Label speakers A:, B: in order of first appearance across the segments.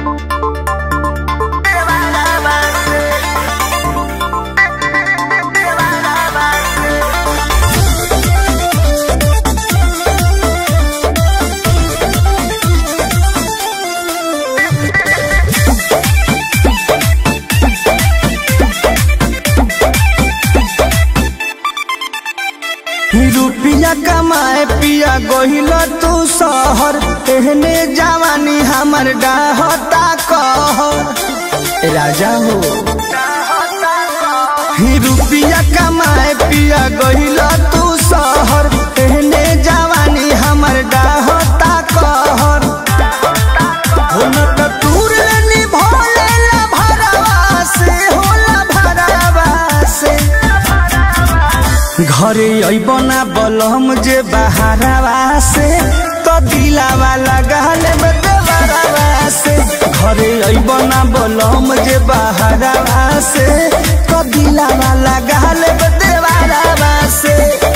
A: रुपिया कमाए पिया गहिल तू शहर एहने जवानी हमर डाहता कहर राजा हो ही रुपिया कमाए पिया गहिल तू शहर एहने जवानी हमर डाहता कहर हो न त तूर निभोले ला भरवा से होला भरवा से घरे अबना बलम जे बहारवा से तो दिलावा लगाल में देवरवा से घरे अबना बलम जे बहारवा से तो दिलावा लगाल में देवरवा से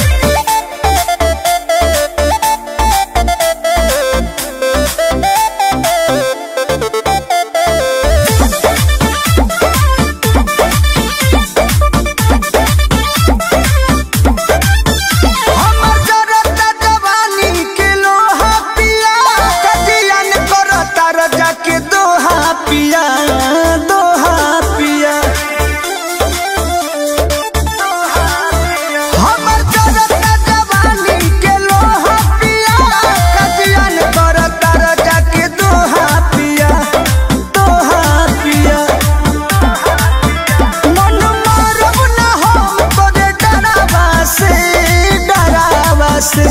A: हमर जरता जवानी के लोहा पिया कजियन करता रजा के दोहा पिया दोहा पिया हमर जरता जवानी के लोहा पिया कजियन करता रजा के दोहा पिया दोहा पिया मन मारब ना हम तोरे डरावा से डरावा से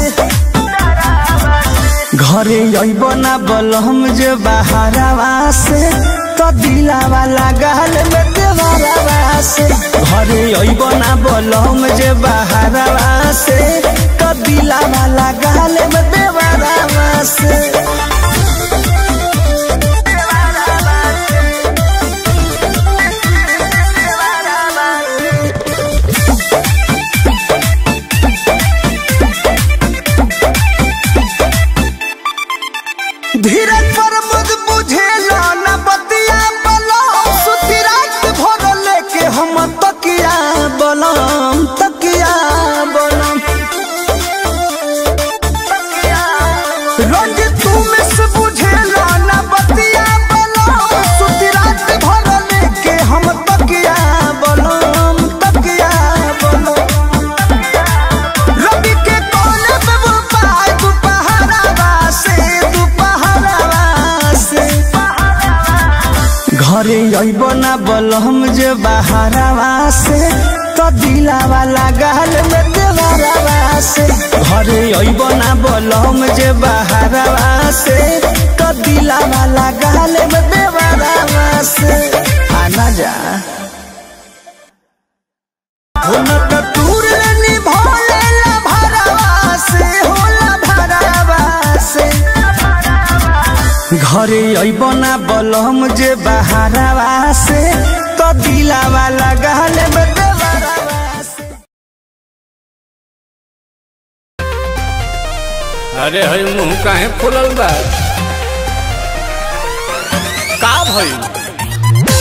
A: घरे अइब ना बलम जे बहारवा से तो दिलावा लगाल में देवरवा से घरे अइब ना बलम जे बहारवा से तो दिलावा लगाल में देवरवा से धीरज पर मुझ बुझेला न बतिया बलम सुती रात भर लेके हम तकिया बलम तकिया बलम रोज तू में से बुझेला न बतिया बलम सुती रात भर लेके हम तकिया बलम तकिया बलम रवि के कोने पे वो पाय दुपहरावा से दुपहरावा से घरे अइब ना बलम जे बहारवा से तो दिलावा लगाल में देवरवा से घरे अइब ना बलम जे बहारवा से तो दिलावा लगाल में देवरवा से आना जा हो न त तूर निभोले ला भरवा से होला भरवा से घरे अइबना बलम जे बहारवा से तो दिलावा लगाल में देवरवा से
B: अरे हई मुंह काहे फुलल बा का भइल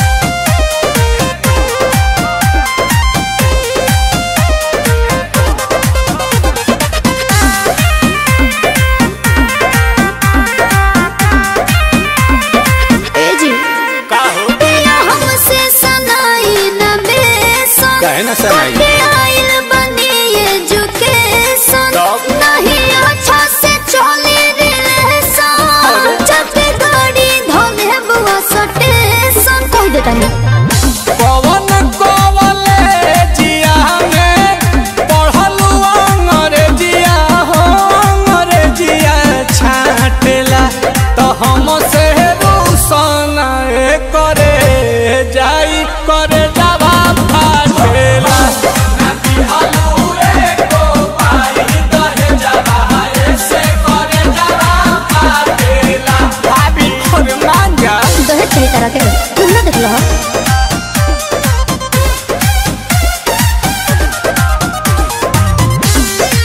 C: ए जी
B: का हो
C: पिया हमसे सनाई न बेसन
B: काहे ना सनाई?
C: कटे आइल बनी एजुकेशन
B: तब?
C: नहीं अच्छा से चली रिलेशन जब गाड़ी धोले बुआ सटेशन कह देता
B: पवन कॉलेजिया में पढ़लू अंग्रेजिया हो अंग्रेजिया छाटेला तो हम से रूसन करे जाई करे जावा फाटेला भाभी और मांगा
C: दहेज के तरह के तुम ना देख लो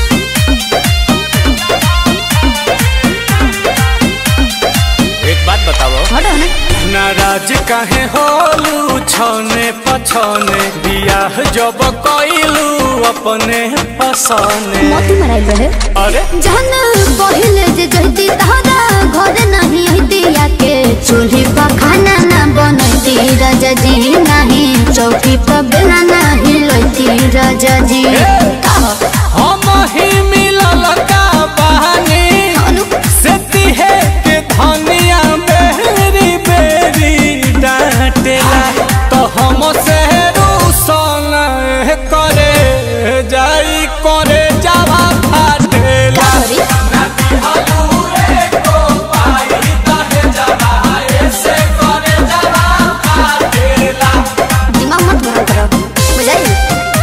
B: एक बात बताओ
C: हटो ना
B: नाराज काहे होलू छने पछने बियाह जब कइलू अपने पसने
C: मोती मराई रहे
B: अरे
C: जहन पहिले जे जहती तहरा घर नहीं हती आके चूल्ही पर खाना ना बनती राजा जी नहीं चौकी पर बेला नहीं लोती राजा जी
B: हम ही मिलल का बहानी
C: अनु
B: से तिहे के धनिया बेरी बेरी डांटेला तो हम से रूसन करे जाई करे जावा फाटेला
C: सॉरी दिमाग मत गरम करो बुझाई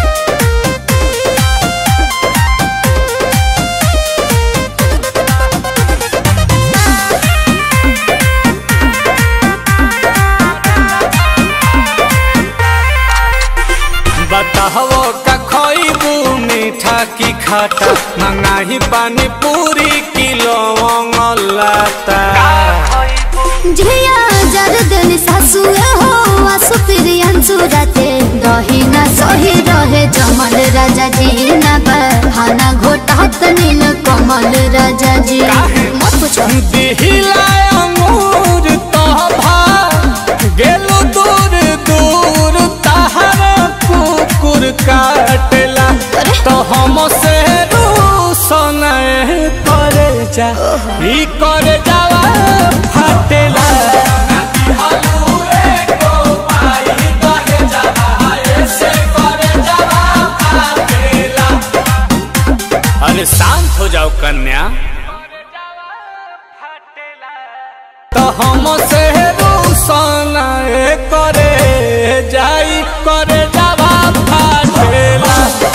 B: बताहो का खइबू मीठा की खाटा मंगाही पानी पूरी किलो लाता
C: झिया जर दिन सासु हो आसु प्रियंसु राते दही ना सही रहे जमल राजा जी ना बहाना घोटात नील कमल राजा जी मत पूछो
B: दिहिला अंगूर तोभा गेलु दूर दूर तहर कुकुर काटेला तो हम से रूसन करे जा ई करे जावा फाटेला अरे शांत हो जाओ कन्या तो हम से रूसन करे जाई करे जावा फाटेला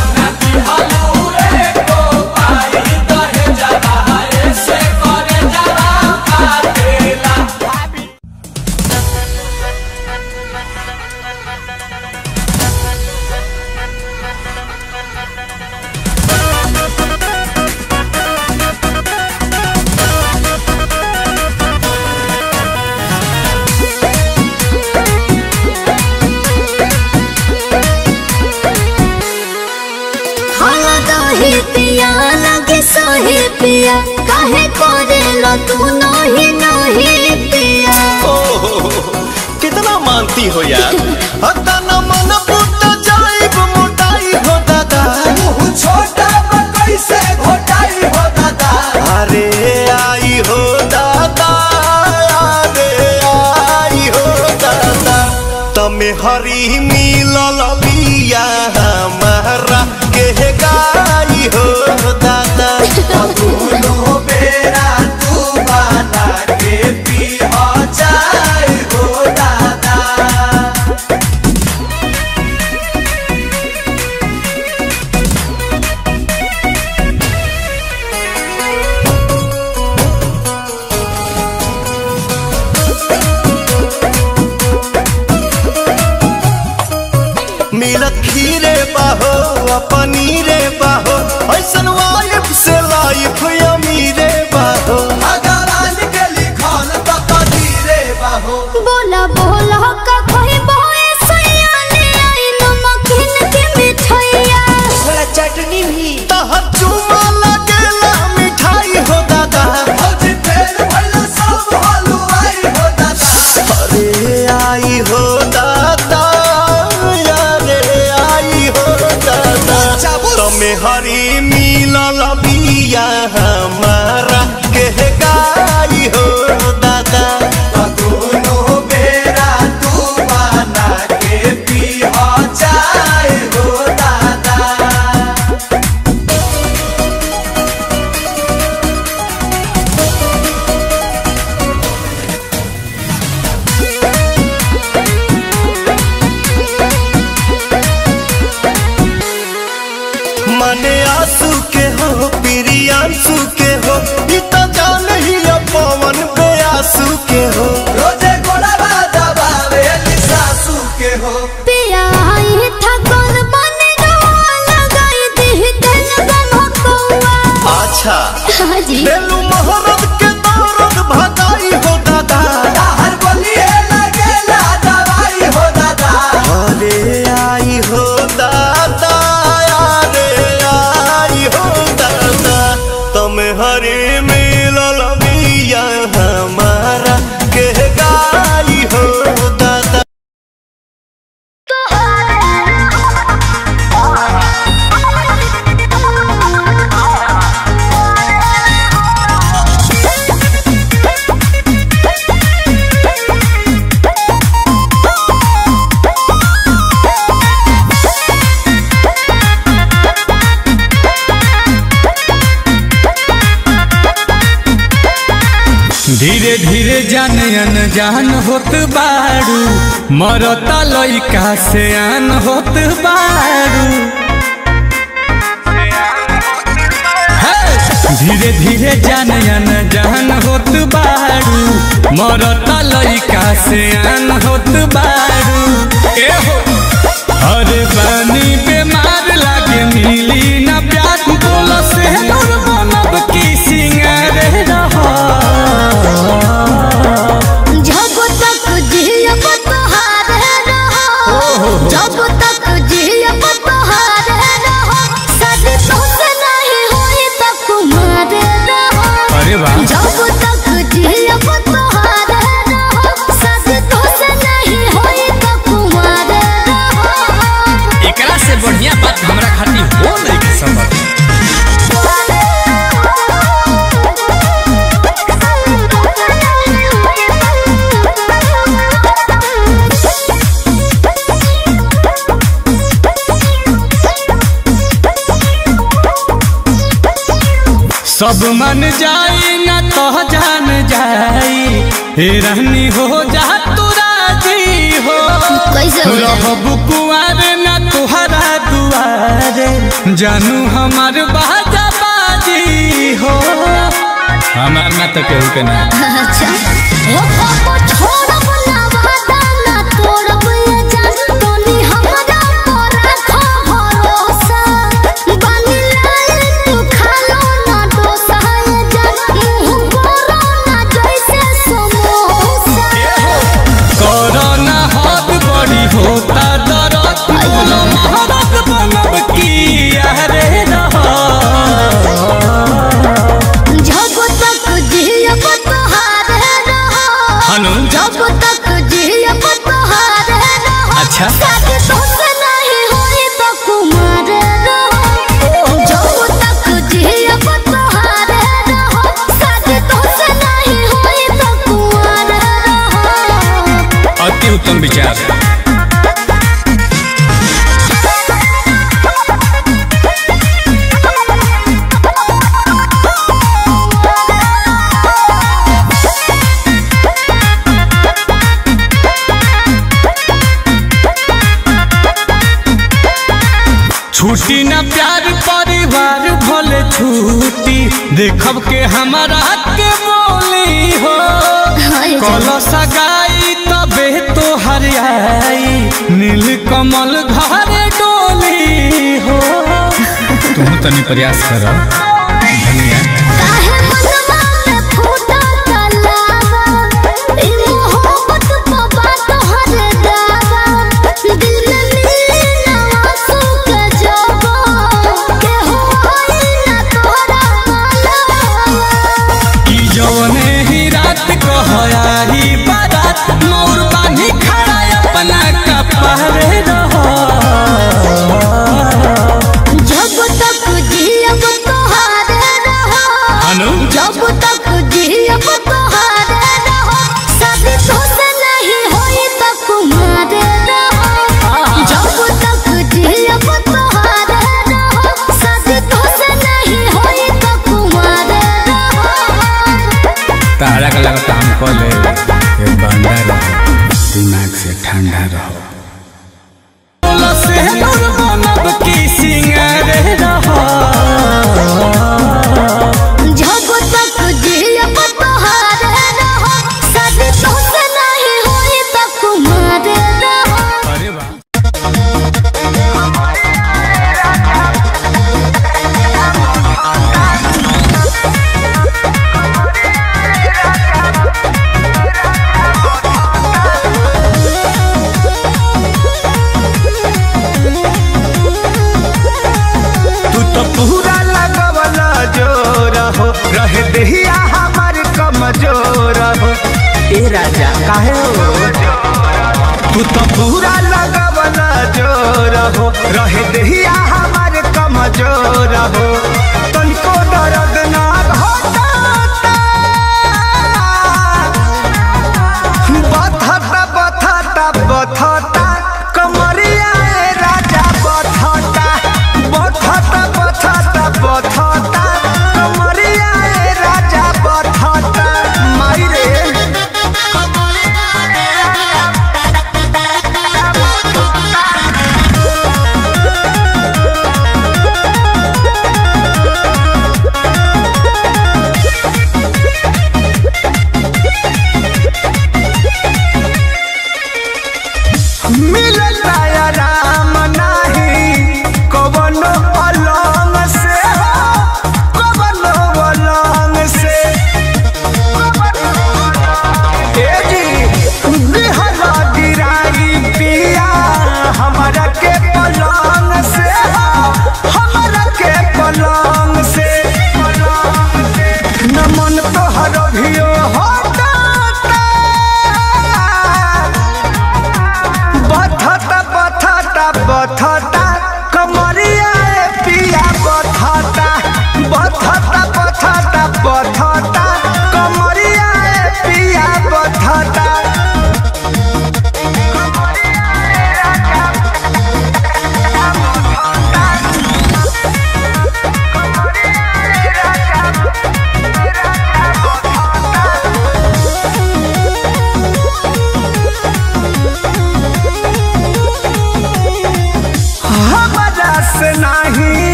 C: हाला दही पिया लगे सोहे पिया काहे करे लो तू नही नही पिया
A: कितना मानती हो यार अतना मन पुट जाइब मोटाई हो दादा छोटा कैसे घोटाई हो दादा अरे आई हो दादा अरे आई हो दादा तमे हरी मिलल बिया हमारा के गाई हो दादा दोनों बेरा तू बना के पी हो जाए हो दादा मिलत खीरे बाहो आ पनीरे बाहो ऐसन वाइफ से लाइफ अमीरे बाहो अगर आज के लिखल तो कदीरे बाहो
C: बोला बोला का कोई बोए सयाने आई नमकीन के मिठाइया
A: थोड़ा चटनी भी तहर चुमा लगेला मिठाई हो दादा भौजी फेर भइला सब हलवाई हो दादा अरे आई हो दादा अरे आई हो दादा तमे धीरे जान अनजान होत बारू मरता लइका से आन होत बारू हे! धीरे धीरे जान अनजान होत बारू मरता लइका से आन होत बारू ए हो अरे बानी बीमार लागे मिली ना प्यार बोल से दूर बनब की सिंगार रहा
C: जब तक जियब तोहार रहो जब तक जियब तोहार रहो शादी तोसे नहीं होई त कुमार रहो
A: अरे वाह
C: जब तक जियब तोहार रहो शादी तोसे नहीं होई त कुमार रहो
A: एकरा से बढ़िया बात हमरा खातिर हो नहीं के समझ सब मन जाई ना तो जान जाई हे रहनी हो जा तू राजी हो
C: कैसे हो जाई?
A: रहबू कुआर ना तुहरा दुआरे जानू हमार बाजा बाजी हो हमार ना तो केहू के ना
C: अच्छा ओ पापा छोड़ब ना वादा ना तोड़ब ये जान तोनी हमरा पर रखो भरोसा बानी लाल तू खालो ना डोसा ये जान मुंह करो ना जैसे समोसा
A: कोरोना हाथ बड़ी होता दरद बोलो महाराज बनब की अरे रहा
C: जब तक जियब तोहार रहो
A: हनु
C: जब तक जियब तोहार रहो
A: अच्छा
C: शादी तोसे नहीं होई त कुमार रहो जब तक जियब तोहार रहो शादी तोसे नहीं होई त कुमार रहो
A: अति उत्तम विचार छुट्टी ना प्यार परिवार भले छुट्टी देखब के हमारा के बोली हो कल सगाई तबे तो हरियाई नील कमल घर डोली हो तुम तनी प्रयास कर धनिया
C: काहे मनवा में फूटा तलावा ई मोहब्बत को बात हर दावा दिल में मिली ना आंसू के जबो के होई ना तोरा मालवा
A: की जौने ही रात कहयाही बारात मोर बानी खड़ा अपना कपारे रहो
C: जब तक जियब तोहार रहो
A: अनु
C: जब तक जियब तोहार रहो शादी तोसे नहीं होई त कुमार रहो जब तक जियब तोहार रहो शादी तोसे नहीं होई त कुमार रहो
A: तारा का लगा काम कर ले ये बंदा रहो दिमाग से ठंडा रहो से दूर बनब की सिंगार रहो
C: जब तक जियब तोहार रहो शादी तोसे नहीं होई त कुमार रहो
A: अरे वाह
D: तू तो पूरा लगवला जोर हो रहे देहिया हमार कमजोर हो ए राजा काहे हो तू तो पूरा लगवला जोर हो रहे देहिया हमार कमजोर हो तनिको दर्द ना होता बथता बथता बथता कमरिया ए राजा बथता बथता बथता बथता कमरिया ए राजा बथता माई रे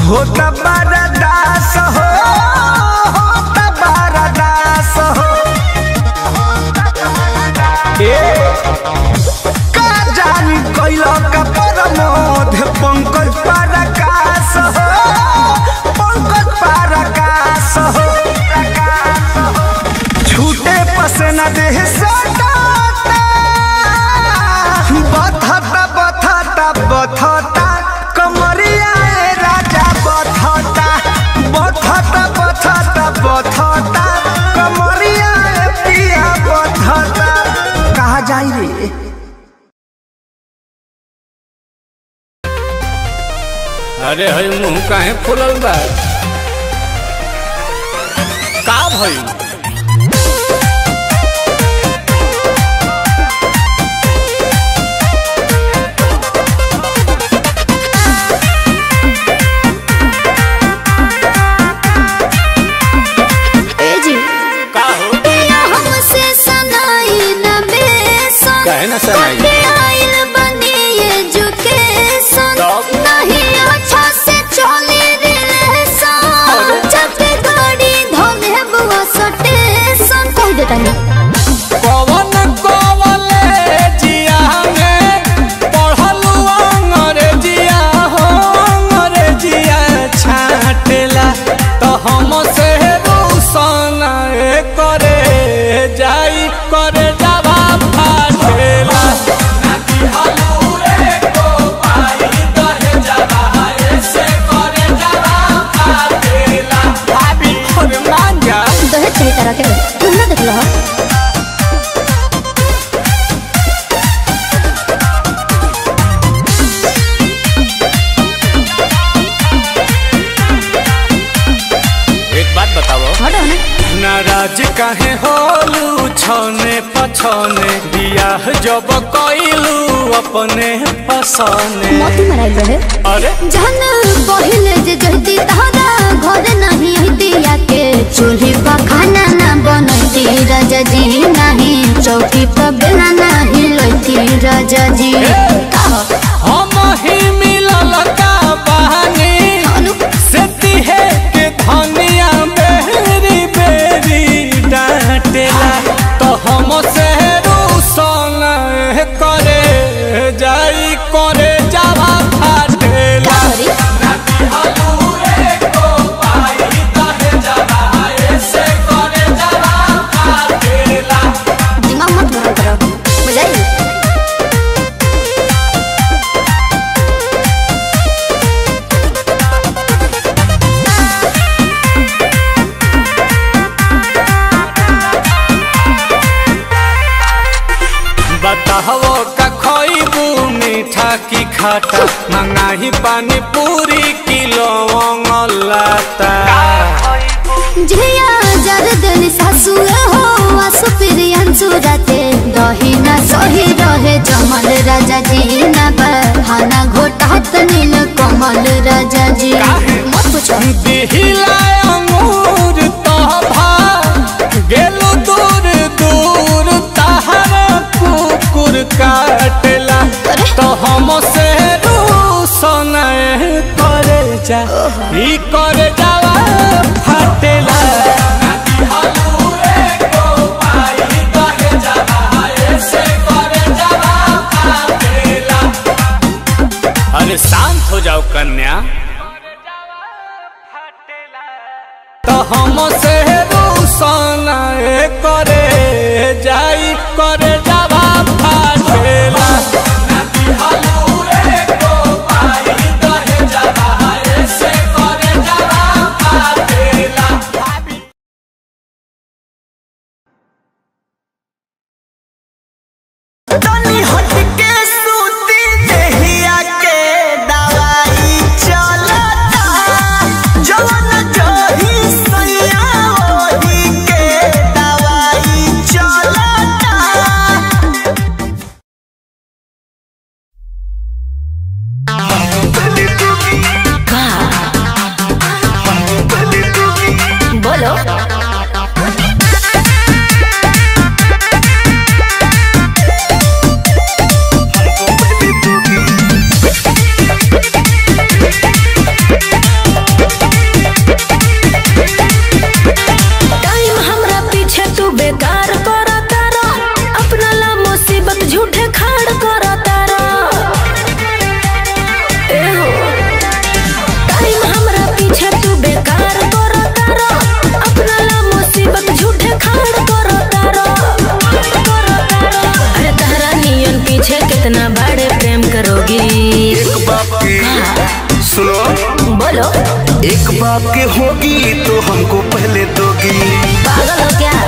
D: होता बरदास हो होता बरदास हो ए का जानी कैला का परमोध पंकज परकाश हो पंकज परकाश हो छूटे पसना देह सटाता बथता बथता बथता कमरिया ए राजा बथता बथता बथता बथता कमरिया ए पिया बथता कहा जाई रे
B: अरे हई मुंह काहे फुलल बा का भइल
C: ए जी
B: का हो
C: पिया हमसे सनाई न बेसन
B: काहे ना सनाई?
C: कटे आइल बनी एजुकेशन
B: तब?
C: नहीं अच्छा से चली रिलेशन जब गाड़ी धोले बुआ सटेशन कह देता नहीं
B: पवन कॉलेजिया में पढ़लू अंग्रेजिया हो अंग्रेजिया छाटेला तो हम से रूसन करे जाई करे जावा फाटेला भाभी और मांगा
C: दहेज सही तरह के तुम ना देख लो
B: एक बात बताओ
C: हटो ना
B: नाराज काहे होलू छने पछने बियाह जब कइलू अपने पसने
C: मोती मराइल रहे
B: अरे
C: जहन पहिले जे जहती तहरा घर नहीं दिया के चूल्ही पर खाना ना बनती राजा जी नहीं चौकी पर बेला नहीं लोती राजा जी कहो
B: हम ही मिलल का बहानी
C: अनु
B: से तिहे के धनिया बेरी बेरी डांटेला तो हम से रूसन करे जाई करे जावा फाटेला
C: सॉरी दिमाग मत गरम करो बुझाई
B: बताहो का खइबू मीठा की खाटा मंगाही पानी पूरी किलो लाता
C: झिया जर दिन सासु हो आसु प्रियंसु राते दही ना सही रहे जमल राजा जी ना बहाना घोटात नील कमल राजा जी मत पूछो
B: दिहिला अंगूर तोभा गेलु दूर दूर तहरा कुकुर काटेला तो हम से रूसन करे जा ई करे जावा फाटेला अरे शांत हो जाओ कन्या तो हम से रूसन करे जाई करे जावा फाटेला
A: तनी हट के सूती देहिया के दवाई चलता जवन जही सैया ओही के दवाई चलता
C: बोलो
E: तू बेकार कर तारा अपना ला मुसीबत झूठे खाड़ कर तारा ए हो टाइम हमरा पीछे तू बेकार कर तारा अपना ला मुसीबत झूठे खाड़ कर तारा कर तारा अरे तारा नियन पीछे कितना बड़े प्रेम करोगी
D: एक बाप के सुनो
E: बोलो
D: एक बाप के होगी तो हमको पहले दोगी
E: पागल हो क्या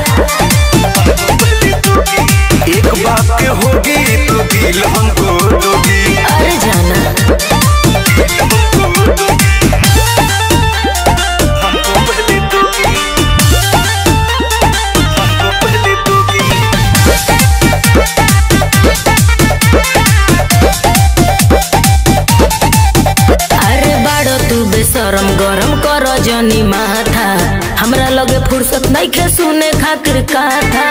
D: एक बाप के होगी तो दिल हमको दोगी
E: अरे जाना
D: हमको पहले दोगी हमको पहले दोगी
E: अरे बाड़ो तू बेशरम गरम कर जनी माथा हमरा लगे फुर्सत नहीं खे सुने खातिर कथा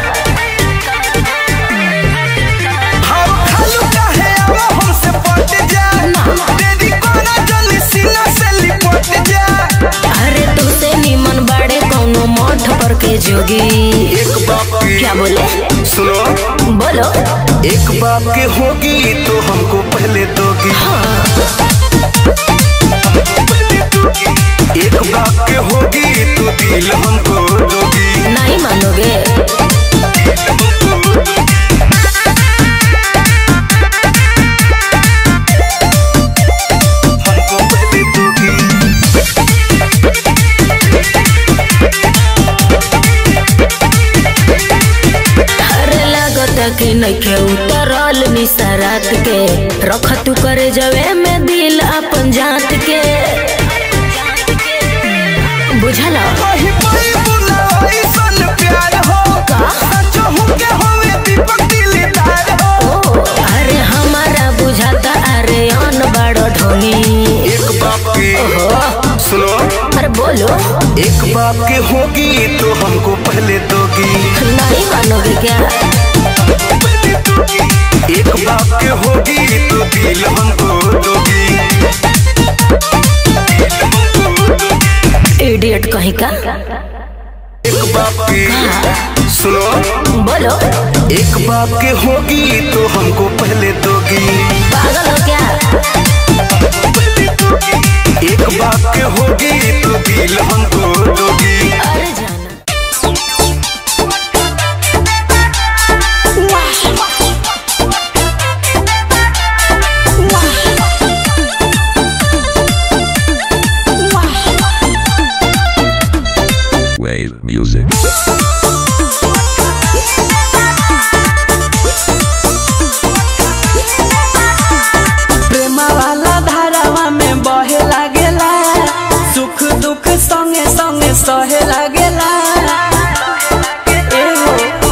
D: हम खालू काहे आवा हमसे पट जा तेरी कोना जल्दी सीना से लिपट जा
E: अरे तुझसे निमन बाड़े कौनो मठ पर के जोगी
D: एक बाप के
E: क्या बोले
D: सुनो
E: बोलो
D: एक बाप के होगी तो हमको पहले दोगी एक बाप के होगी तो दिल हमको दोगी
E: नहीं मानोगे
D: हमको पहले दोगी
E: अरे लागत कि नहीं खे उतरल निसरात के रख तू करे जवे में दिल अपन जात के बुझला
D: वही वही बुलाई सन प्यार हो सचो हूँ के होवे दीपक दिलदार हो
E: ओ, अरे हमारा बुझाता अरे अन बड़ो ढोंगी
D: एक बाप के सुनो
E: अरे बोलो
D: एक बाप के होगी तो हमको पहले दोगी
E: नहीं मानोगे क्या
D: एक बाप के होगी तो दिल हमको दोगी
E: इडियट कहीं का
D: एक बाप के सुनो
E: बोलो
D: एक बाप के होगी तो हमको पहले दोगी
E: पागल हो क्या
D: एक बाप के होगी तो दिल हमको दोगी
E: अरे जाना
F: Wave music.
A: प्रेम वाला धारावा में बहे लागेला सुख दुख संगे संगे सहे लागेला एहो।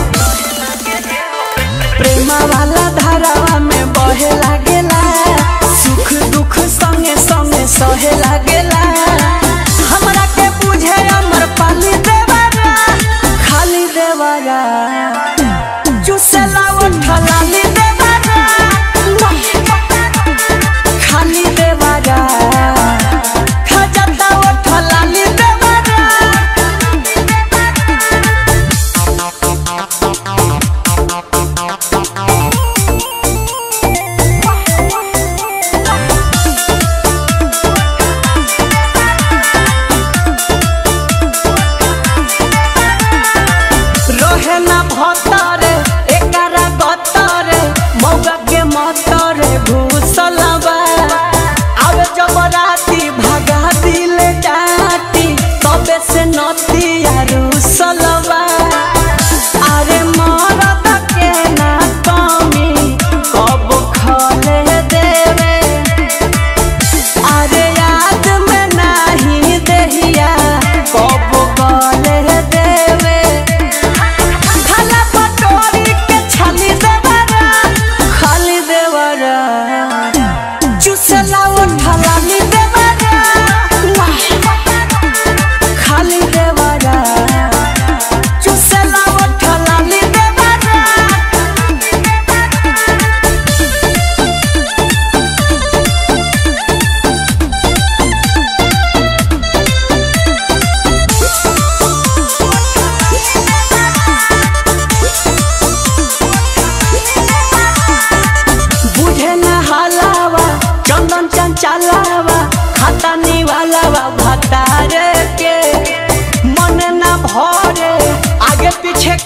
A: प्रेम वाला धारावा में बहे लागेला सुख दुख संगे संगे सहे लागेला हमरा के बुझे अमर पाली देवारा खाली देवारा चुसेला उठलाली देवारा खाली देवारा खजता उठलाली देवारा रहे ना भर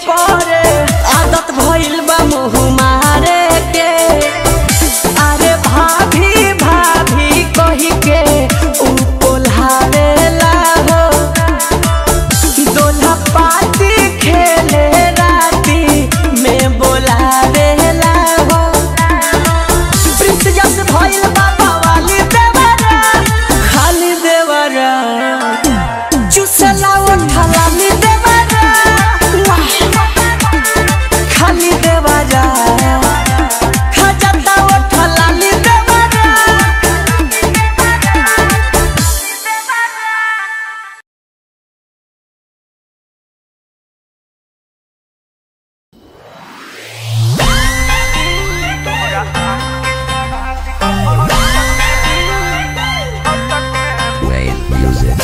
A: करे आदत भइल बा मुँह मारे के अरे भाभी भाभी कही के ऊ कोल्हावेला हो दोल्हा पाती खेले राती में बोलावेला हो प्रिंस जस भइल बाबा वाली देवरा खाली देवरा चुसला उठला ली देवरा खाली देवरा खजता उठला ली देवरा
F: Wave music.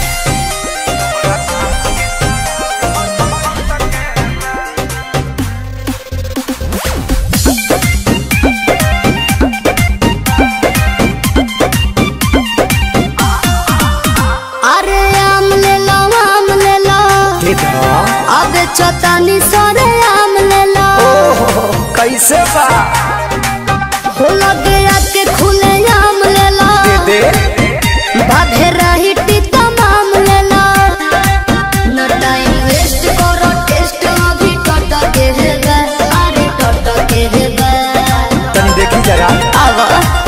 C: अरे आम ले लो आम ले लो अब चौतानी सरे आम ले लो
A: कैसे बा
C: हो लगे आके खुले आम ले लो
A: दे
C: बाधे रही टीका माम ले लो न टाइम वेस्ट करो टेस्ट अभी टट के है बे अरे टट के है बे
A: तनी देखी जरा
C: आवा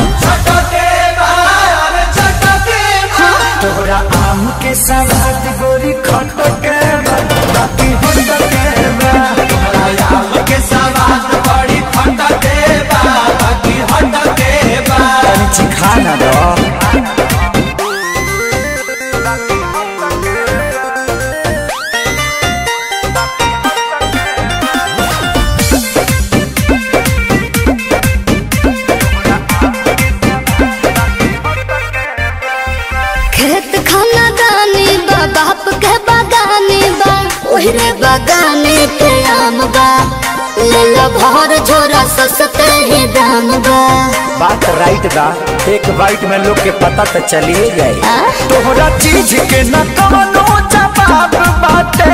A: तोहरा आम के सवाद गोरी खट के बा, बाकी हट के बा। तोहरा आम के सवाद बड़ी खट के बा, बाकी हट के बा। तनी चिखा ना दो
C: खेत खाना दानी बा बाप के बागानी बा ओहरे बागाने पे आम बा ले लो भर झोरा सस्ते ही दाम बा
A: बात राइट बा एक बाइट में लोग के पता तो चलिए जाए
C: आ?
A: तोहरा चीज के न कवनो जवाब बाटे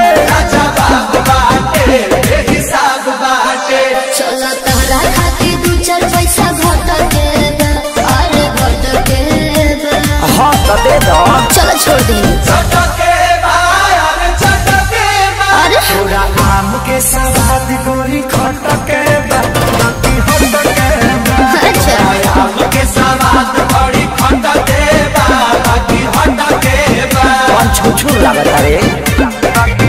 C: चलो तहरा खातिर दू चार पैसा घट के बा, अरे घट के बा।
A: हाँ तो दे दो
C: चलो छोड़ दी अरे
A: तोरा आम के सवाद गोरी खट के बा, बाकी हट के बा।
C: अच्छा
A: आम के सवाद बड़ी खट के बा, बाकी हट के बा। कौन छुछुर लागत रे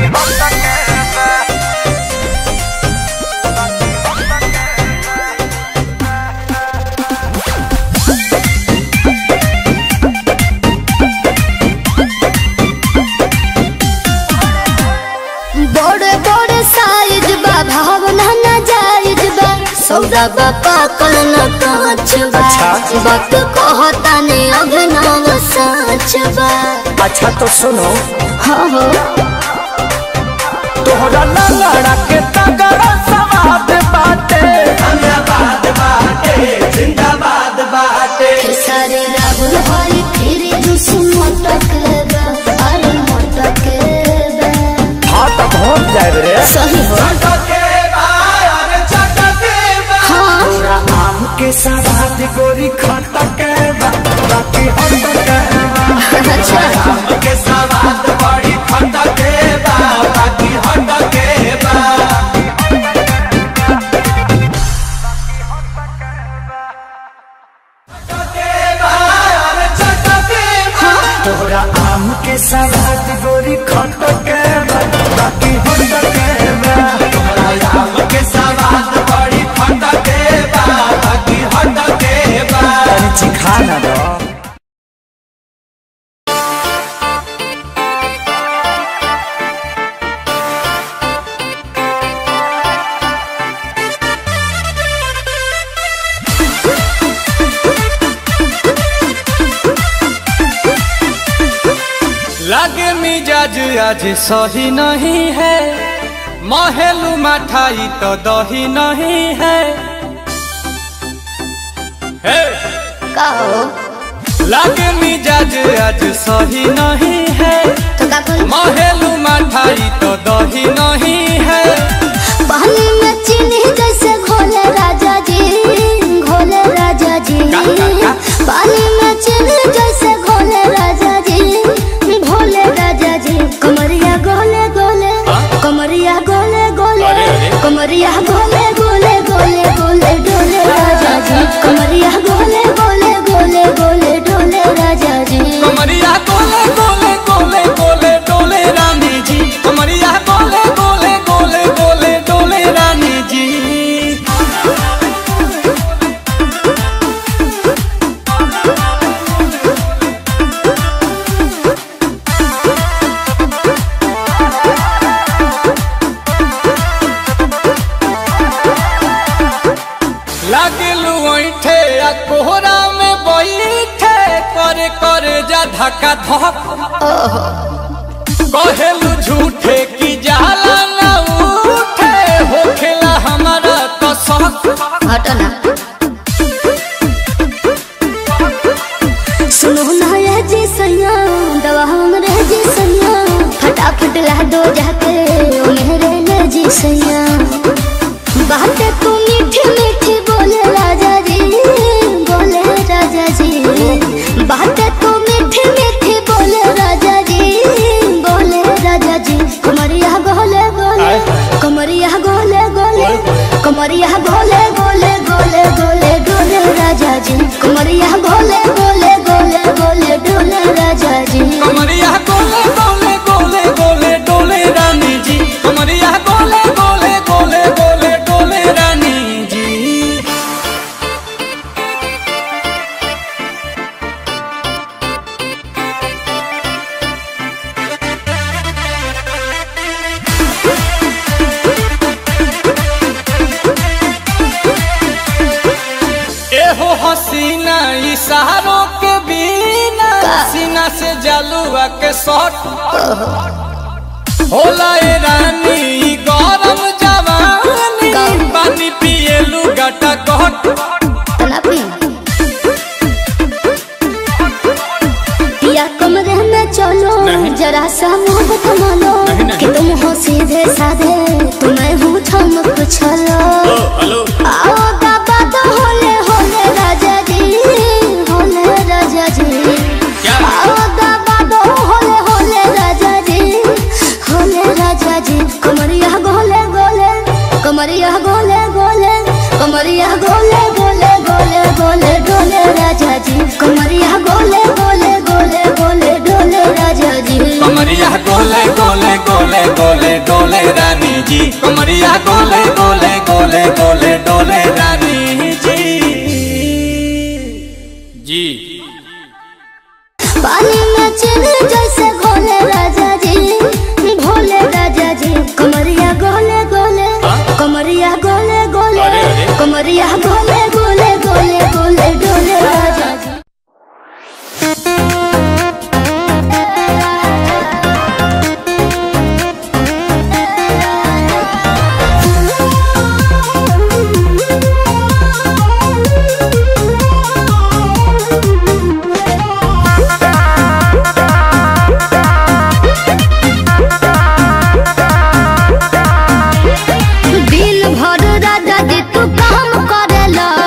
C: बड़े बड़े साइज बा भावना ना जायज बा सौदा बा पाकल न कांच बा
A: अच्छा।
C: वक्त कहता ने अभिनव साच बा
A: अच्छा तो सुनो
C: हाँ हो
A: तोहरा लड़ा के तगड़ा सवाद बाटे
C: खेसारी राहुल हरी फिर जुस मोटक बा अरे मोटक बा
A: हाँ तो पहुँच जाए रे
C: सही हो हाँ
A: तोरा आम के सवाद गोरी खट के बा, बाकी हट के बा।
C: अच्छा
A: आम के सवाद बड़ी खट के बा, बाकी हट के बा। तोरा आम के सवाद गोरी खट के बा, बाकी हट के बा। तोरा आम के सवाद बड़ी खट के बा, बाकी हट के बा। तनी चिखा ना दो
B: लगे मिजाज आज सही नहीं है महलू मठाई तो दही नहीं है हे!
C: का हो
B: लगे मिजाज आज सही नहीं है
C: तो का कोई
B: महलू मठाई तो दही नहीं है
C: पानी में चीनी जैसे घोले राजा जी घोले राजा जी
B: का, का, का?
C: पानी में चीनी जैसे घोले राजा जी भोले राजा जी कमरिया गोले गोले कमरिया गोले गोले
B: अरे, अरे।
C: कमरिया गोले गोले गोले गोले डोले राजा जी कमरिया गोले गोले गोले गोले डोले राजा जी
B: कमरिया गोले गोले गोले गोले डोले रानी जी कमरिया गोले गोले गोले गोले डोले रानी जी लागलू ऐठे आ कोहरा में बैठे करे करे जा धक्का धक कहेलू झूठे की जाला ना उठे होखेला हमारा तो शक
C: हटो ना सुनो ना ये जी सैया दवा हमरे जी सैया फटाफट ला दो जाके ओ मेरे ले जी सैया बातें तू मीठी मीठी बोले राजा जी बोले राजा जी बातें तू मीठी मीठी बोले राजा जी बोले राजा जी कमरिया गोले गोले कमरिया गोले गोले कमरिया गोले गोले गोले गोले डोले राजा जी कमरिया गोले गोले गोले गोले डोले राजा जी
B: कमरिया गोले गोले गोले गोले डोले रानी जी कमरिया गोले गोले गोले गोले डोले रानी जी एहो हसीना इशारों के बिना सीना से जलुआ के शॉट होला ए रानी ई गरम जवानी पानी पिए लुगाटा कट
C: तना पी या कमरे में चलो जरा सा मोहब्बत मानो कि तुम हो सीधे साधे तुम्हें हूँ थम कुछ आओ बाबा तो होले होले राजा जी होले राजा जी आओ बाबा तो होले होले राजा जी होले राजा जी कमरिया गोले गोले कमरिया गोले गोले कमरिया गोले गोले गोले गोले डोले राजा जी कमरिया गोले गोले गोले गोले डोले राजा जी
B: कमरिया गोले गोले गोले गोले डोले रानी जी कमरिया गोले गोले गोले गोले डोले रानी जी जी
C: पानी में चीनी जैसे घोले राजा जी भोले राजा जी कमरिया गोले गोले कमरिया गोले गोले
B: अरे, अरे।
C: कमरिया गोले गोले गोले गोले डोले राजा जी दिन भर राजा जी तू काम करेला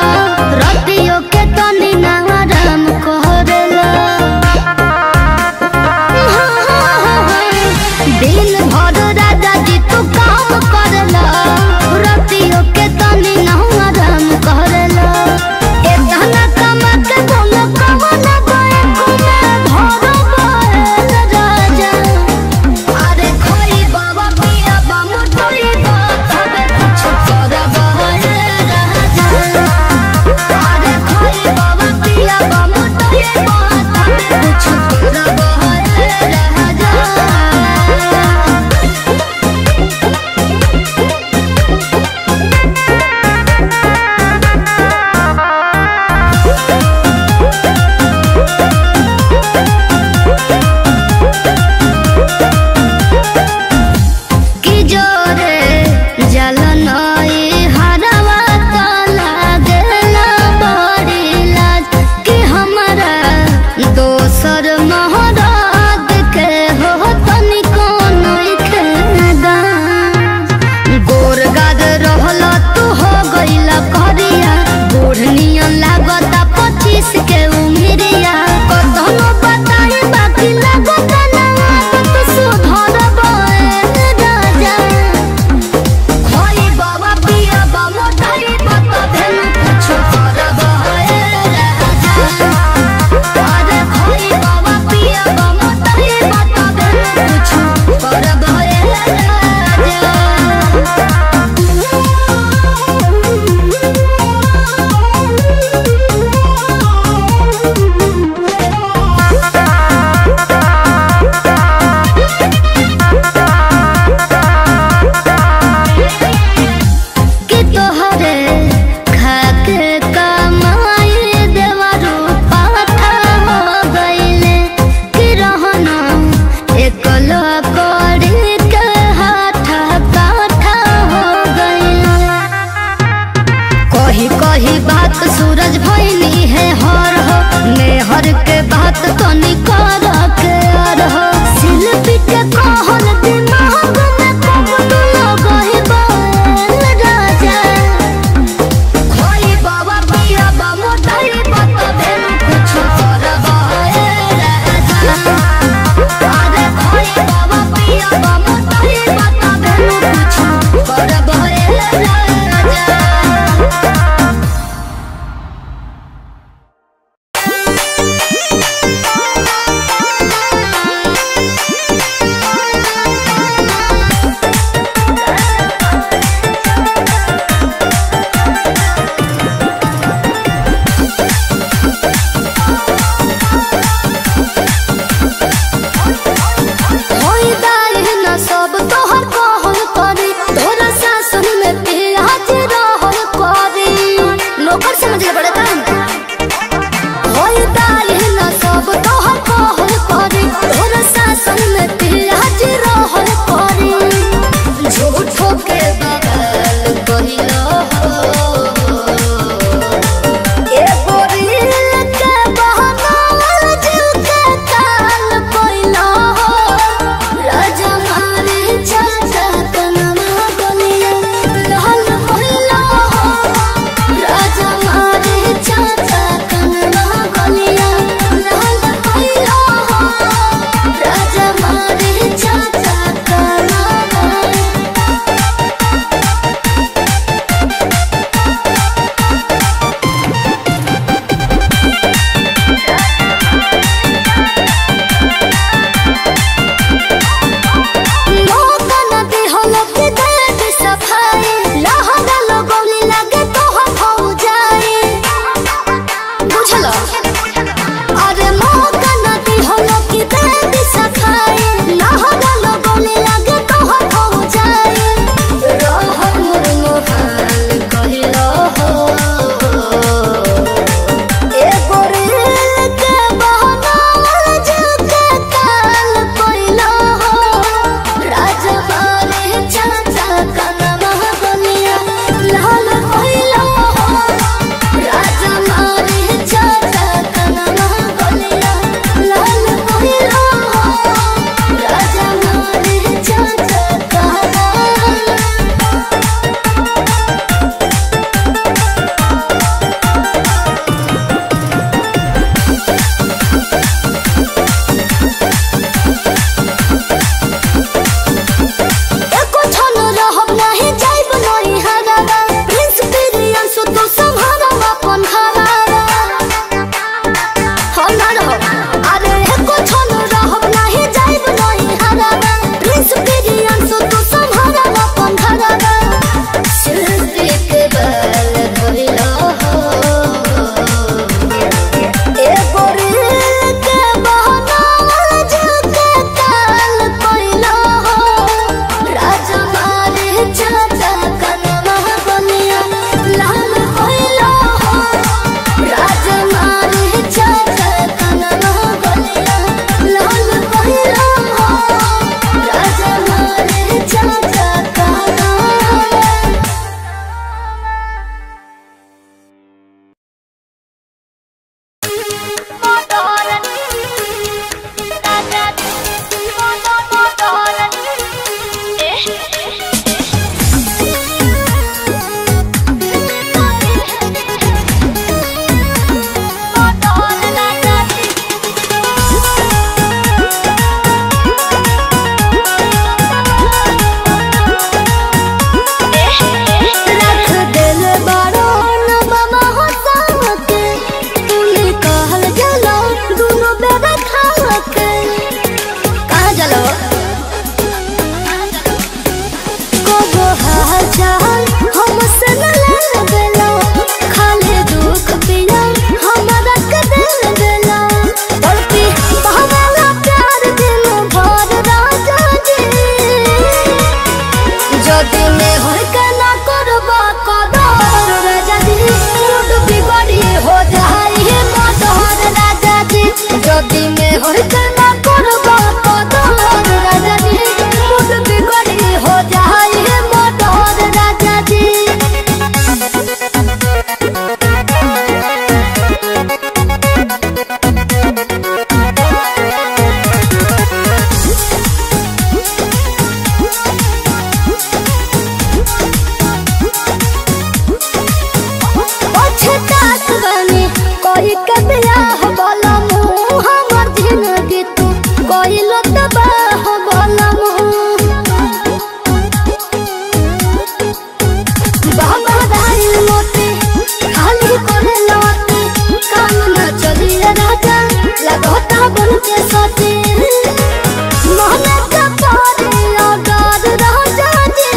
C: बाबा दाई मोती खाली करे लौटी काम न चली राजा लगोता बन के सोती मन का पारे अगार राजा जी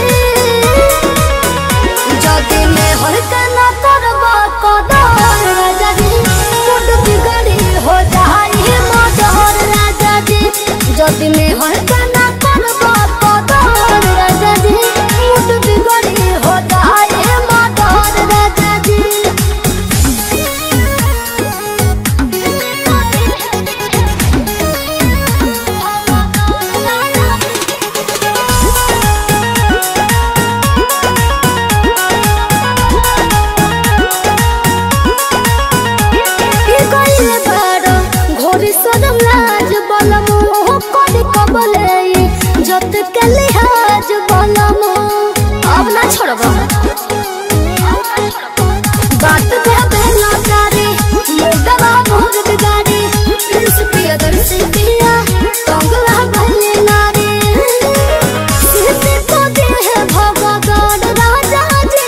C: যদি মে হইতে না করবা কদর রাজা জি মুড বিগড়ি হো যাই মদর রাজা জি যদি মে হইতে না করবা কদর রাজা জি মুড বিগড়ি হো যাই মদর রাজা জি কি কইলে বারো ঘড়ি সদম লাজ বলম ও কলি কবলে যত কেলি হাজ বলম अब ना छोड़बो बात कहबे ना तारी मुर्दबा मोर बिगाड़ी प्रिंस प्रिय दर्शी पिया कंगला बहने नारी सीते को दे है भगवान राजा जी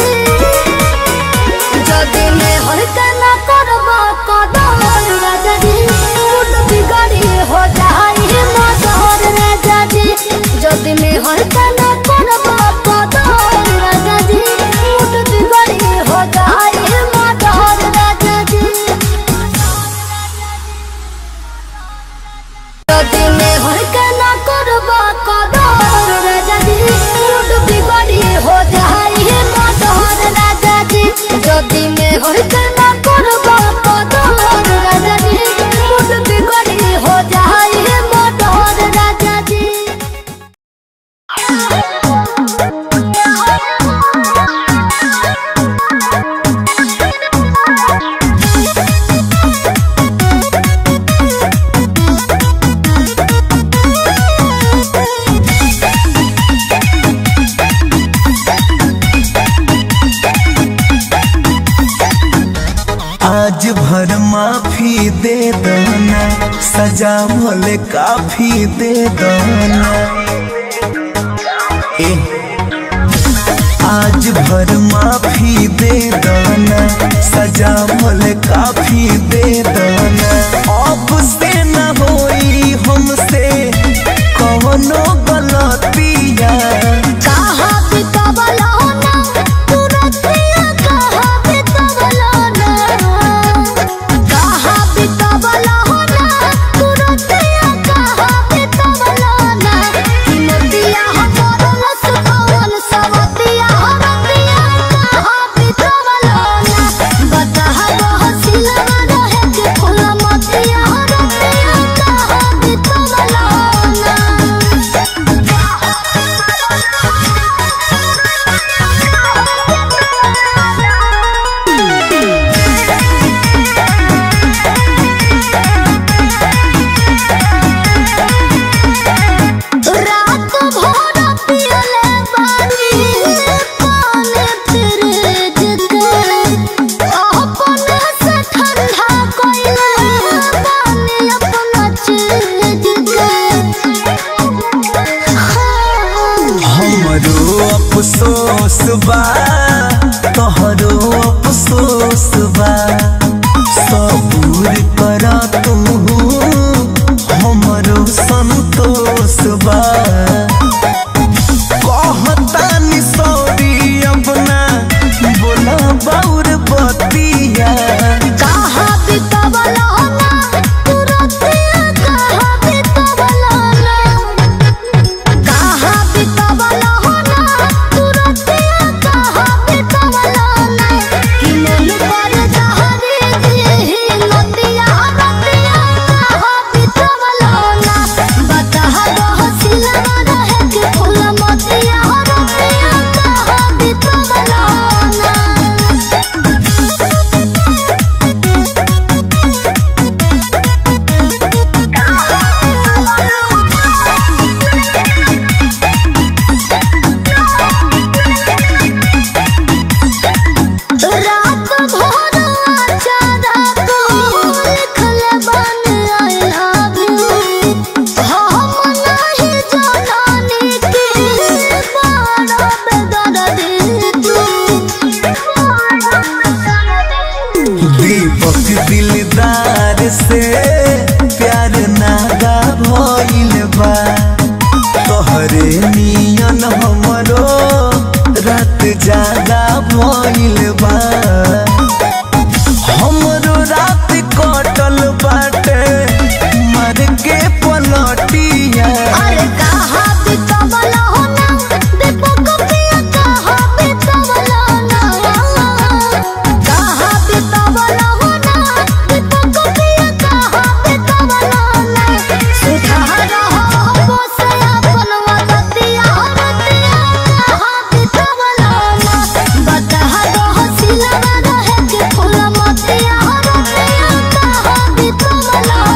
C: যদি মে হইতে না করব কদর রাজা জি মুড বিগাড়ি হো যাই মদর রাজা জি যদি মে হইতে না করব কদর রাজা জি মুড বিগাড়ি হো যাই মদর রাজা জি যদি মে হইতে না করব কদর রাজা জি মুড বিগাড়ি হো যাই মদর রাজা জি যদি মে হইতে না করব কদর রাজা জি মুড বিগাড়ি হো যাই মদর রাজা জি
A: आज भर माफी दे दना सजा भले काफी दे दना ए आज भर माफी दे दना सजा भले काफी दे दना अब से न होई हमसे कवनो गलतिया
C: कहा बितवलो ना तुरतिया कहा बितवलो ना कहा बितवलो ना तुरतिया कहा बितवलो ना हिमतिया हमरो सुकवन सवतिया हमतिया कहा बितवलो ना बता हो सिलवा रहे के फूल मतिया हमतिया कहा बितवलो ना रात भर पियले पानी पानी फ्रिज के अपने से ठंडा कोइले पानी अपना चीज के
A: हमरो अफसोस बा तोहरो अफसोस बा सबूर कर तू हमरो संतोष बा कहतानी सॉरी अपना बोला बाउर बतिया
C: कहा बितवलो ना तुरतिया कहा बितवलो ना कहा बितवलो ना तुरतिया कहा
A: ज्यादा भइल बा हमरो रात कटल बाटे मर के पलटिया
C: अरे कहाँ बितवल हो ना दीपक पिया कहाँ बितवल ना कहाँ बितवल हो ना दीपक पिया कहाँ बितवल ना सुधार हो बस अपन वदतिया रतिया कहाँ बितवल ना बता दो हसीला रहे के फूल मतिया रतिया कहाँ बितवल ना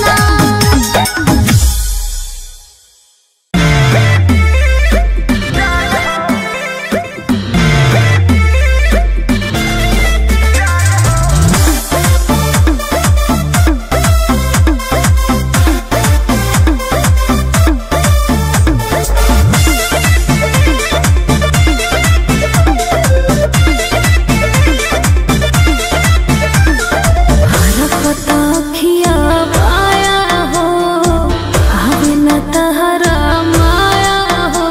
E: रखिया माया हो आवे न तहरा माया हो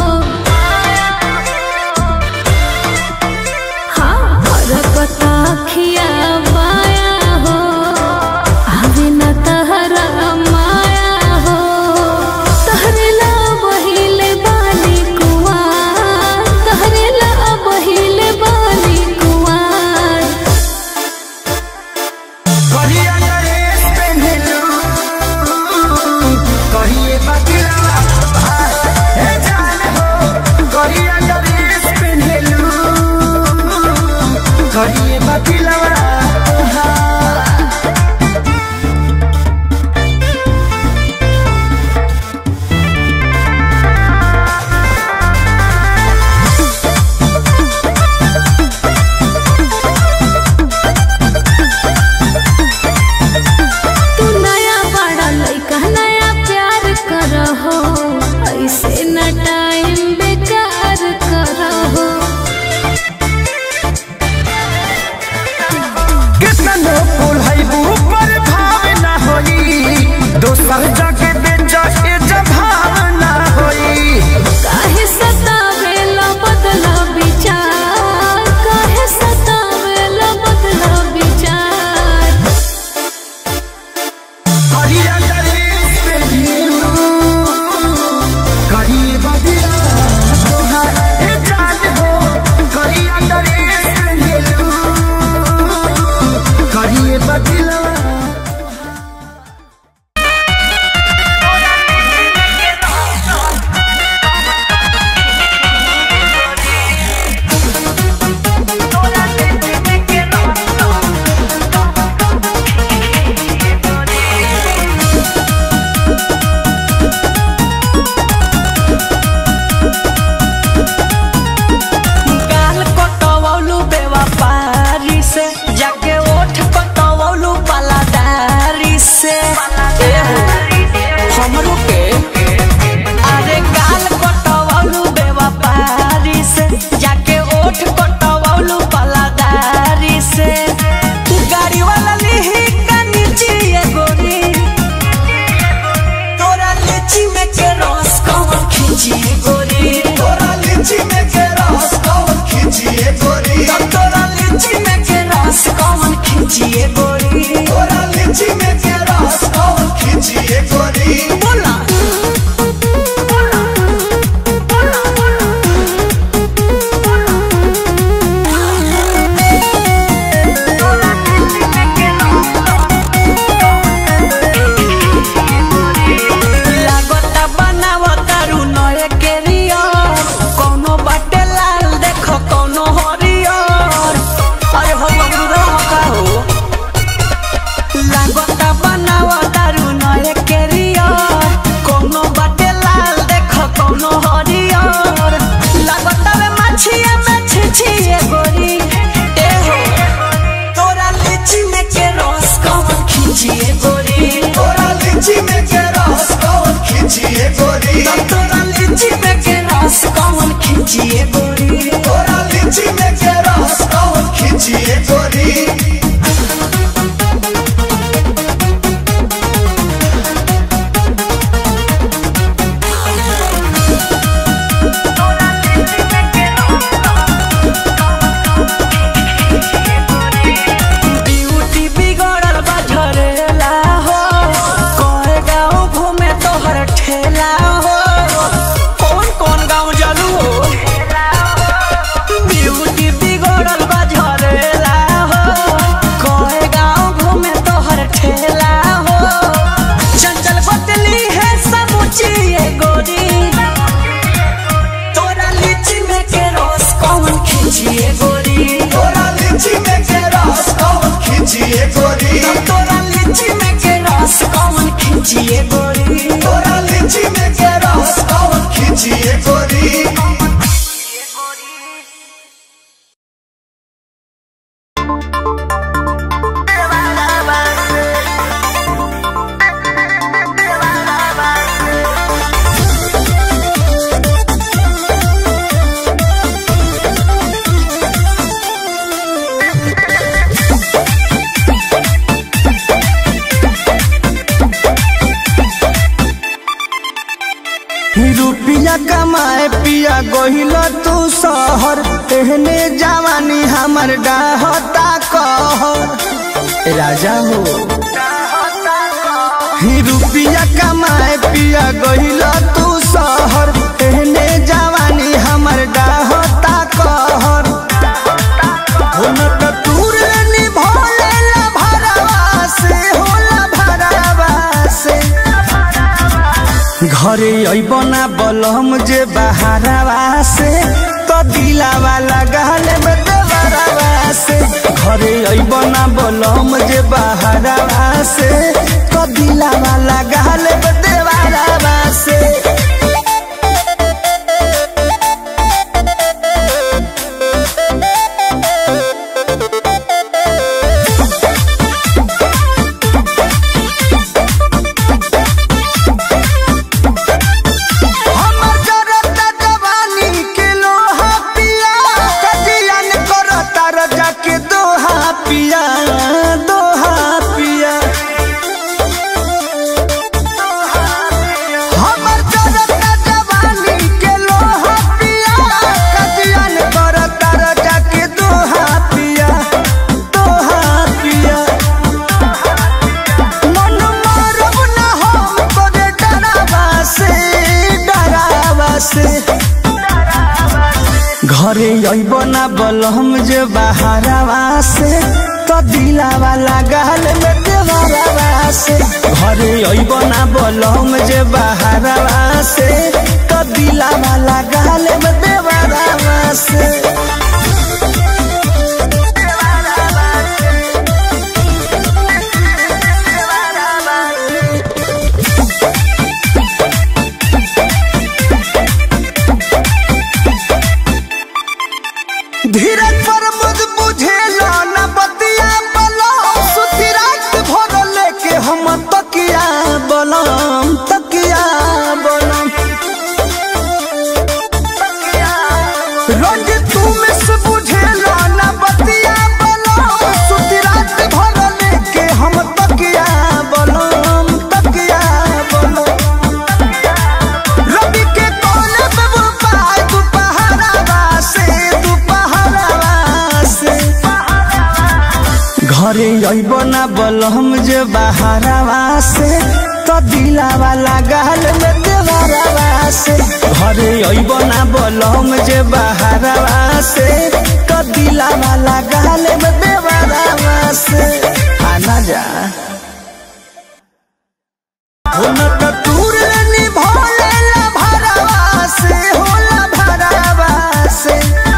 E: हाँ रखिया माया हो आवे न तहरा माया हो तहरे ला बहिले बाली कुआर तहरे ला बहिले बाली कुआर
A: कहिया नरेश पेन्हलू कहिए बदलवा हे जान हो कहिया नरेश पेन्हलू कहिए बदलवा
E: तू नया बड़ा लइका नया प्यार करहो ऐसे न टाइम बेकार करहो
A: कितना नो फूल है ऊपर भाव ना होई दोसर जगह बेच के जभाव ना होई
E: काहे सतावेला बदला विचार काहे सतावेला बदला विचार
A: कहिया नरेश पेन्हलू कहिए बदलवा तोहार हे जान हो कहिया नरेश पेन्हलू कहिए बदलवा
G: गाल कटवौलू बेवफारी से जाके ओठ कटवौलू पलादारी से हमरो के अरे गाल कटवौलू बेवफारी से जाके ओठ कटवौलू पलादारी से गाड़ी वाला लिही का नीचे ये गोरी तोरा लीची में के रस कौन खींची गोरी तोरा लीची में के रस कौन खींची गोरी तोरा लीची में के रस कौन खींची गोरी तोरा लीची में के रस कौन खींची गोरी बोला लागता बनावता रू नए केरियर कौनो बाटे लाल देखो कौनो हरियर अरे हो बबुरा का हो लागता बनावता रू नए केरियर कौनो बाटे लाल देखो कौनो हरियर लागता वे मछिया में छिछिए गोरी ए हो तोरा लीची में के रस कौन खींचिए गोरी तोरा लीची में के रस कौन खींचिए गोरी तोरा लीची में के रस कौन खींचिए गोरी तोरा लीची में के रस कौन खींचिए गोरी खींचिए गोरी
B: तोरा लीची में के रस कौन खींचिए गोरी
G: तोरा लीची में के रस कौन खींचिए गोरी
B: तोरा लीची में के रस कौन खींचिए गोरी
A: रुपिया कमाए पिया गोहिल तू शहर एहने जवानी हमर डाहता कहर राजा हो ही रुपिया कमाए पिया गोहिल तू शहर एहने जवानी हमर डाहता कहर हो न त तूर निभोले ला भरवा से होला भरवा से घरे अइब ना बलम जे बहारवा से तो दिलावा लगाल में देवरवा से घरे अइब ना बलम जे बहारवा से तो दिलावा लगाल में देवरवा से हमर जरता जवानी के लोहा पिया कजियन करता रजा के दोहा पिया दोहा पिया हमर जरता जवानी के लोहा पिया कजियन करता रजा के दोहा पिया दोहा पिया मन मारब ना हम तोरे डरावा से डरावा से घरे अइब ना बलम जे बहारवा से तो दिलावा लगाल में देवरवा से घरे अइब ना बलम जे बहारवा से तो दिलावा लगाल में देवरवा से धीरज पर मुझ बुझेला न बतिया बलम सुती रात भर लेके हम तकिया बलम तकिया बलम रोज तू में से बुझेला न बतिया बलम सुती रात भर लेके हम तकिया बलम तकिया बलम रवि के कोने पे वो पाय दुपहरावा से दुपहरावा से घरे अइब ना बलम जे बहारवा से तो दिलावा लगाल में देवरवा से घरे अइब ना बलम जे बहारवा से तो दिलावा लगाल में देवरवा से आना जा होला त तूर निभोले ला भरवा से होला भरवा से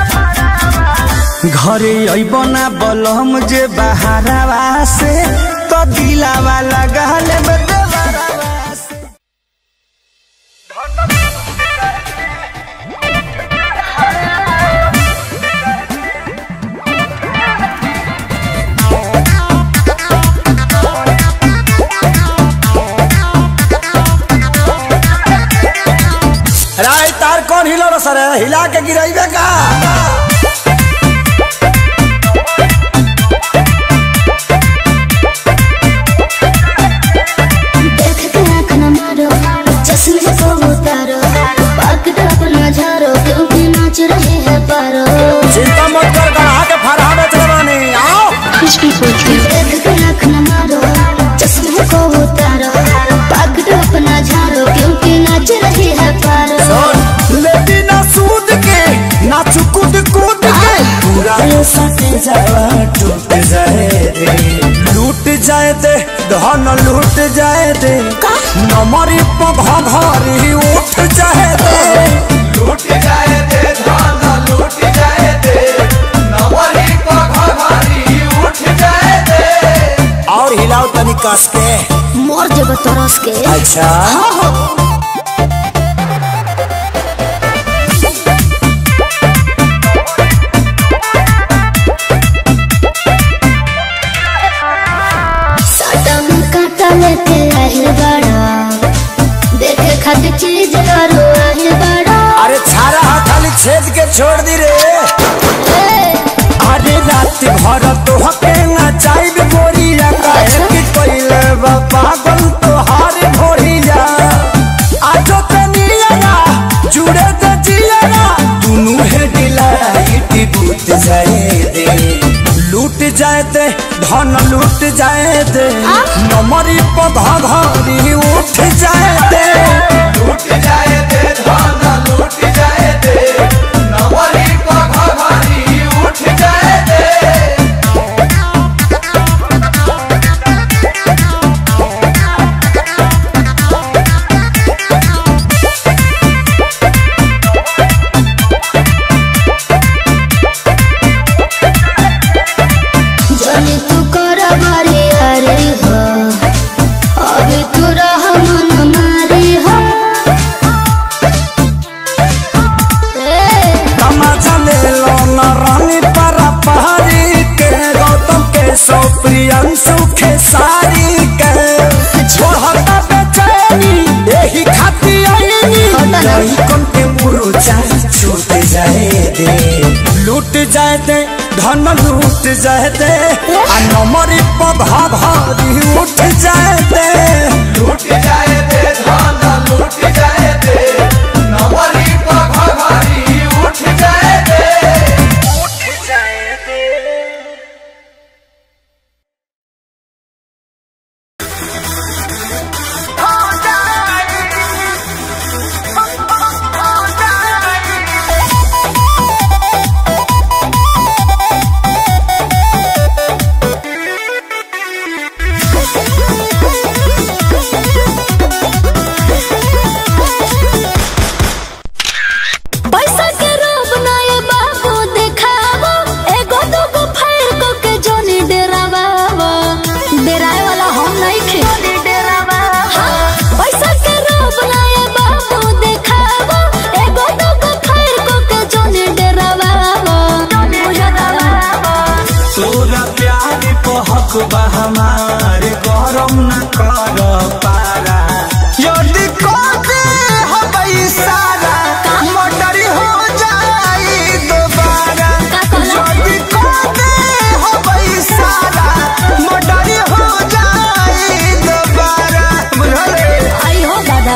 A: घरे अइब ना बलम जे बहारवा से तो दिलावा लगाल में देवरवा से
H: राय तार कौन हिलो रे सर हिला के गिराइबे का
C: देख के आँख न मारो चश्मे को उतारो पकड़ अपना झारो क्योंकि नाच रहे हैं पारो
H: चिंता मत कर गढ़ा के फरहा बेच रवानी आओ
C: देख के आँख न मारो चश्मे को उतारो पकड़ अपना झारो क्योंकि नाच रहे हैं पारो
H: लेती ना सूद के ना चुकुद कूद के पूरा ये सट जावा टूट जाए दे लूट जाए दे धन लूट जाए दे नमरी पघ घरी उठ जाए दे
B: लूट जाए दे धान लूट जाए दे
H: कस के
C: मोर जब तरस के
H: अच्छा
C: साटा में काटा लेके आहिल बड़ा देखे खातिर चीज करो आहिल बड़ा
H: अरे छारा हा खाली छेद के छोड़ दी रे अरे रात भर तो हके ना चाइब गोरिया काहे कि कोइले बा पागल तो हार भोरिया आजो तनिया जुड़े त जिया दुनु है डिलाइट बूत जाए दे लूट जाए दे धन लूट जाए दे नमरी पधा घरी उठ जाए दे
B: लूट जाए दे धान लूट जाए दे नवरी पघारी उठ जाए दे
C: जनी तू कर मारे हरे हो अभी तू रह मन मारे हो ए,
H: तमाचा ले लो न रानी परा पहाड़ी के गौतम के सौ प्रियंशु के सारी के छोड़ता बेचैनी यही खाती आईनी
C: होता ना।
H: यही कम के मुरुचा छूट जाए दे लूट जाए दे धन लूट जाए दे आ नमरी पधा भारी उठ जाए दे
B: लूट जाए दे धान लूट जाए दे नवरी पघारी उठ जाए दे
E: पैसा के रोब ना ये बाबू देखावो एगो दूगो फायर को के जोनी डेरावावो डेराए वाला हम नहीं खे हाँ, पैसा के रोब ना ये बाबू देखावो एगो दूगो फायर को के जोनी डेरावावो
A: तोरा प्यार को हक बा हमारे गरम न कर पारा यदि कहते हबई सारा मोटर हो जाई दोबारा यदि कहते हबई सारा मोटर हो जाई दोबारा बुझले
E: आई हो दादा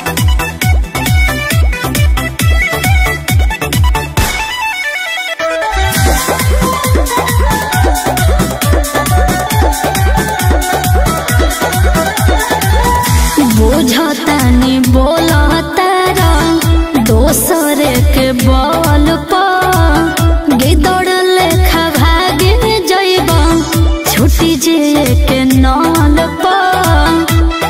E: बुझतानी बोलतारा दोसर के बल पर गिदड़ लेखा भागे जइब छुटी जे के नल पर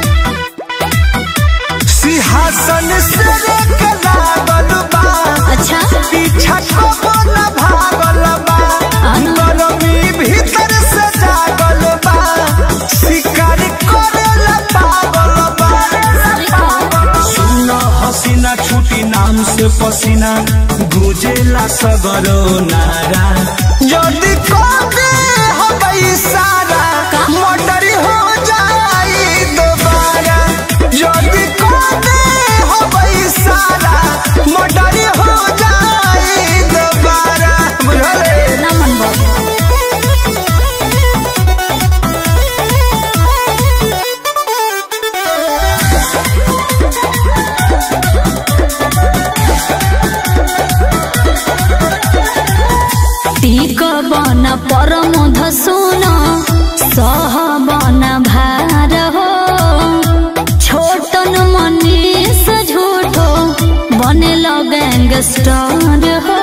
A: सिंहासन से रेख लागल बा
E: अच्छा
A: पीछा कबो न भागल बा गरमी भीतर से जागल बा शिकार करेला पागल बा सुन हसीना छुटी नाम से पसीना गुजेला सगरो नारा यदि कबे हबई सारा मोटर हो जाई दोबारा यदि कबे हबई सारा मोटर हो जाई दोबारा बुझले
E: ना मन बाबू टीक बन परम धसुन सह बन भार हो छोटन मनीष झूठो बने गैंगस्टर हो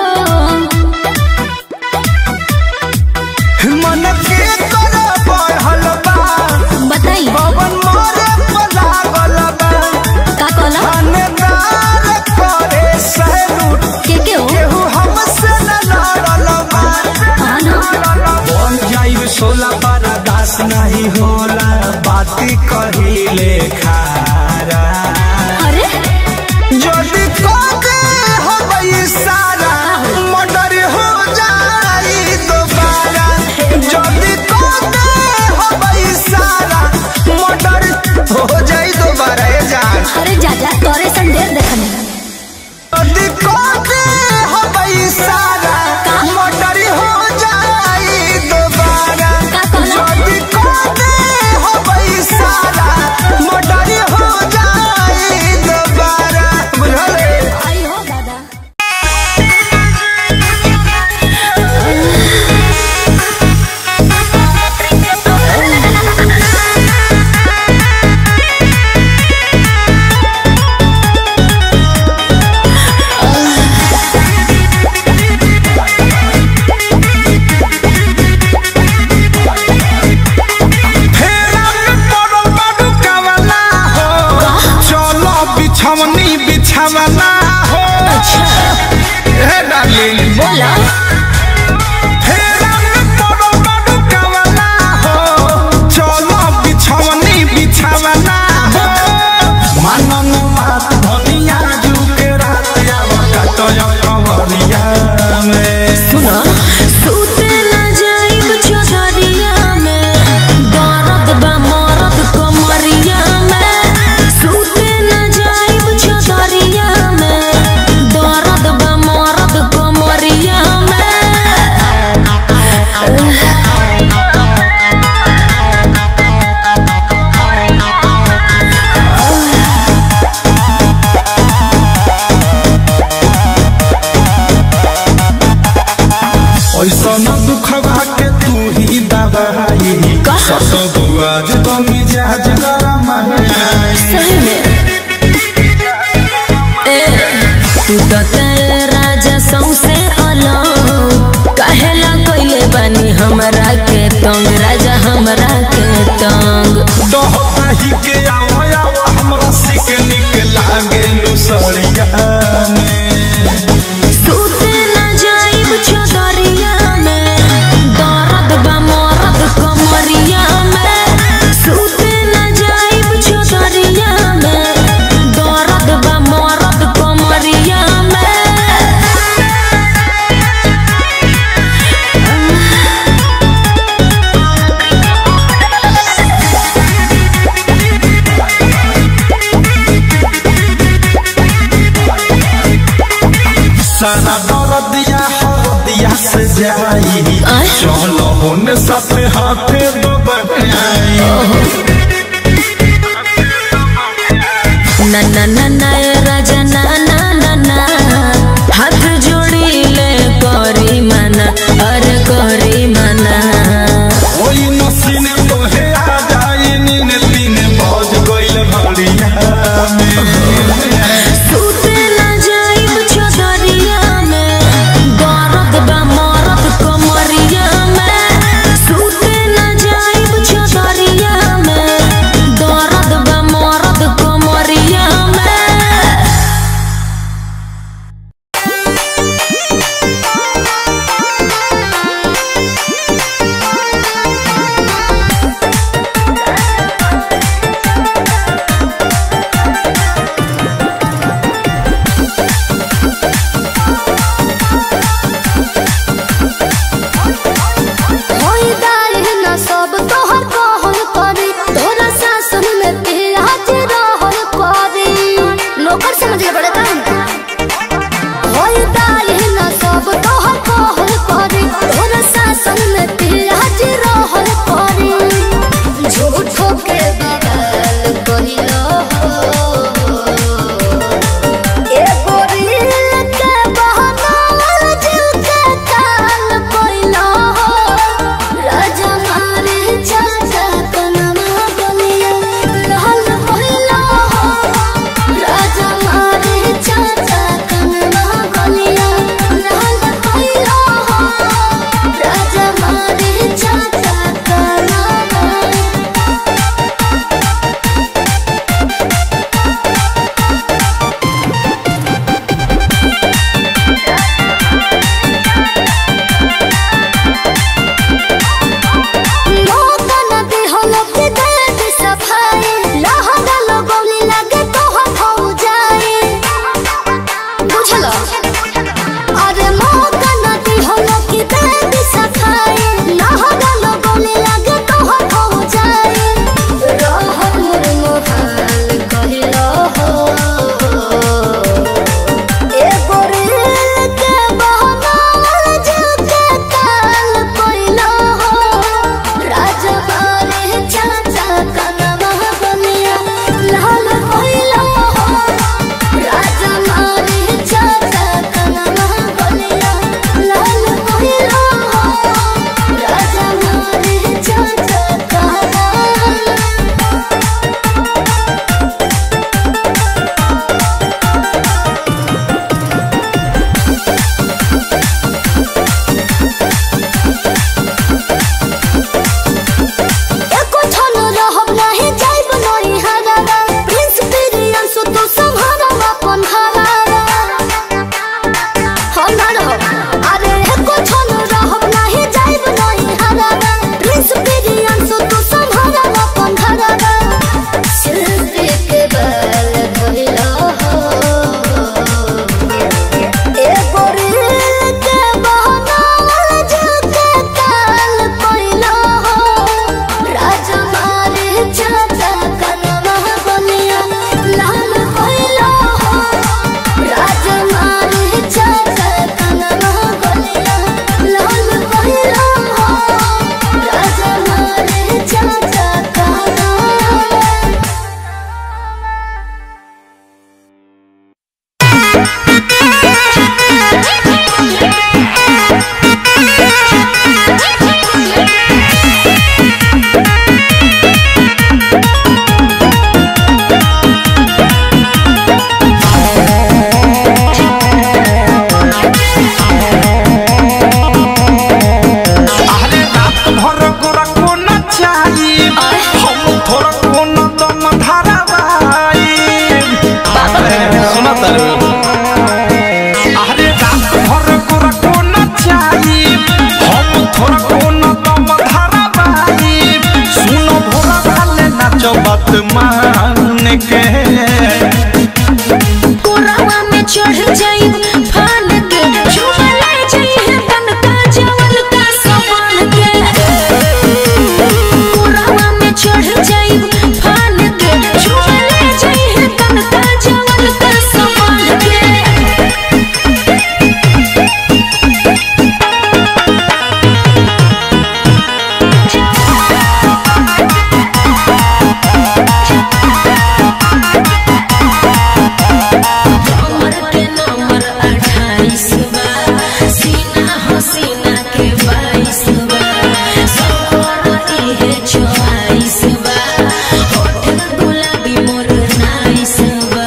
A: मन के कर बढ़ल बा
E: बताई
A: पवन मोरे पलागल बा
E: का कहला
A: थानेदार करे सैलूट
E: के के हो
A: केहू हमसे न लड़ल बा
E: हाँ ना
A: बन जाइब सोला पारा दास नहीं होला बात
D: खाती कहिले खारा
E: अरे
D: जल्दी कोके हो गई सारा मर्डर हो जाई दोबारा जल्दी कोके हो गई सारा मर्डर हो जाई दोबारा ए जान
E: अरे जाजा तोरे संदेर देखने
D: जल्दी कोके हो गई सारा मर्डर हो जाई दोबारा
E: का कहला?
D: जल्दी कोके हो गई सारा मर्डर हो जाई दोबारा बुझले
E: आई हो दादा
D: फेरा में पड़ल बाडू कावला हो चलो बिछवनी बिछावला हो हे डार्लिंग
E: बोला
D: फेरा में पड़ल बाडू कावला हो चलो बिछवनी बिछावला हो मनन मात धनिया जुके रात आवता तो कवरिया में
E: सुनो सूते न जाइब चौधरिया में दर्द बा मरद कमरिया में सूते न जाइब चौधरिया में दर्द बा मरद कमरिया में
D: ऐसा न दुखवा के तू ही दबाई सत बुआ जो मिजाज गरम है
E: सही में ए तू तो तेरे राजा सौसे अलग कहेला कोइले बानी हमरा के तंग राजा हमरा के तंग
D: दहता ही के आओ आओ हमरा सिक निक लागे लुसड़िया में
E: सूते न जाइब चौधरिया में दर्द बा मरद कमरिया में सूते न जाइब चौधरिया में दर्द बा मरद कमरिया में
D: सारा दर्दिया हरदिया से जाई
E: आय।
D: चलो होने साथे हाथे दबाई
E: ना ना ना ना ए राजा ना ना ना ना हाथ जोड़ी ले करी मना अरे करी मना
D: ओई नसीन तोहे आ जाई नीन तीन बज गइल भड़िया में
E: सूते न जाइब चौधरिया में दर्द बा मरद कमरिया में सूते न जाइब चौधरिया में दर्द बा मरद कमरिया में
D: बात मान के
E: कोरावा में चढ़ जाई फान के झूमा ले जाई तन का जवल का समान के कोरावा में चढ़ जाई फान के झूमा ले जाई तन का जवल का समान के कमर के नंबर अट्ठाईस बा सीना हो सीना के बाईस बा सफर इहे चौवालीस बा होठ गुलाबी मोर नाइस बा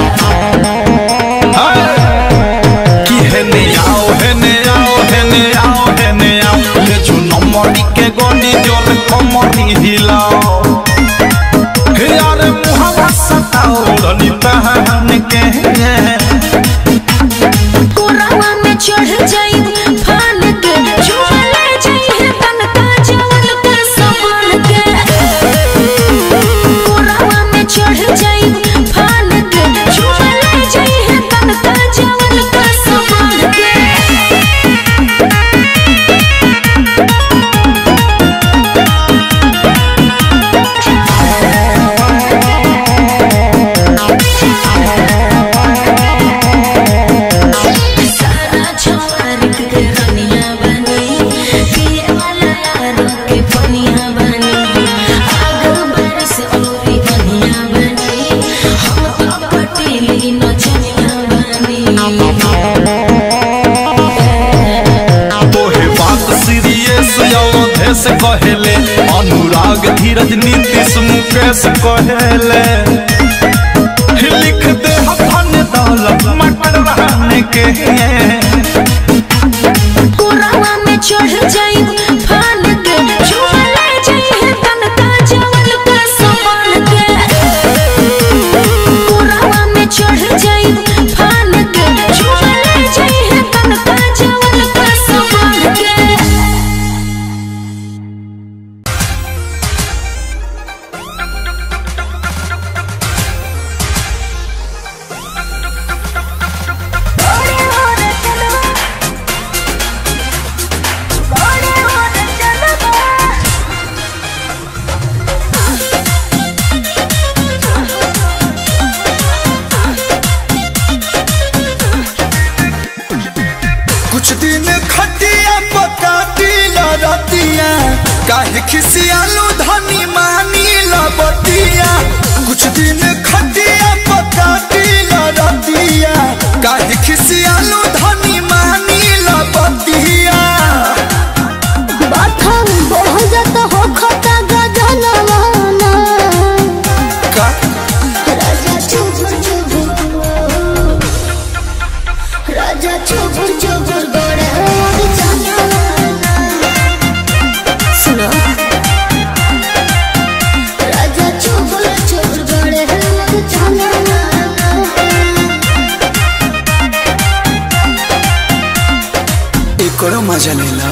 D: कि हेने आओ हेने आओ हेने आओ हेने आओ ले चुनो मरी के गोनी जोर कमरी हिलाओ हे यार मुहावा सताओ रनी तहन के
E: कोरावा में चढ़ जाई फान के झूमा ले जाई तन का जवल का समान के कोरावा में चढ़ जाई फान के झूमा ले जाई तन का जवल का समान के सारा छवारिक के रनिया बनी पिए वाला यारों के पनिया बनी आग बारिश औरी बनिया बनी हम तो पटीली नचनिया बनी
D: तोहे बात सीरियस अवधे से कहेले अनुराग धीरज नीतीश मुकेश कहेले लिख दे धन दौलत मटर रहने के
E: कोरावा में चढ़ जाई फान के झूमा ले जाई तन का जवल का समान के कोरावा में चढ़ जाई फान के झूमा ले जाई तन का जवल का समान के
H: कुछ दिन खटिया पका दिला रतिया काहे खिसियालू धनी मानी लबतिया कुछ दिन खटिया पका दिला रतिया काहे खिसियालू धनी मानी लबतिया
C: बाथम बहुत हो खता गजनवाना
H: का
C: राजा चुबुर चुबुर राजा चुबुर चुबुर गोरे और जनाना सुनो राजा चुबुर चुबुर गोरे और जनाना
H: एकरो मजा लेला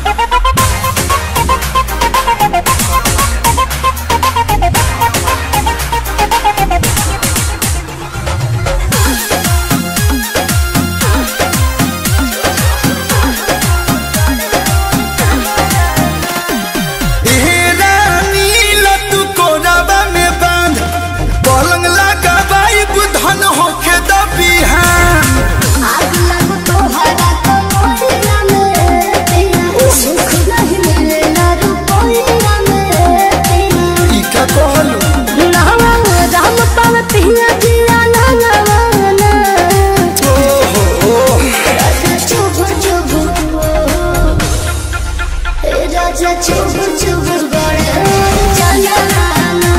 H: ए रानी लतू कोराबा में बांध पलंग लगा बाई बुधन होके दबिहान
C: आग लगो तोहरा तो मोहिना में तेरा सुख नहीं मिलेला रुपया में तेरा
H: ई का कहलू
C: नावा राम पाव पिया जिया ना नवाना
H: ओहो
C: राजा चुबुर चुबुर ए राजा चुबुर चुबुर गड़े जनाना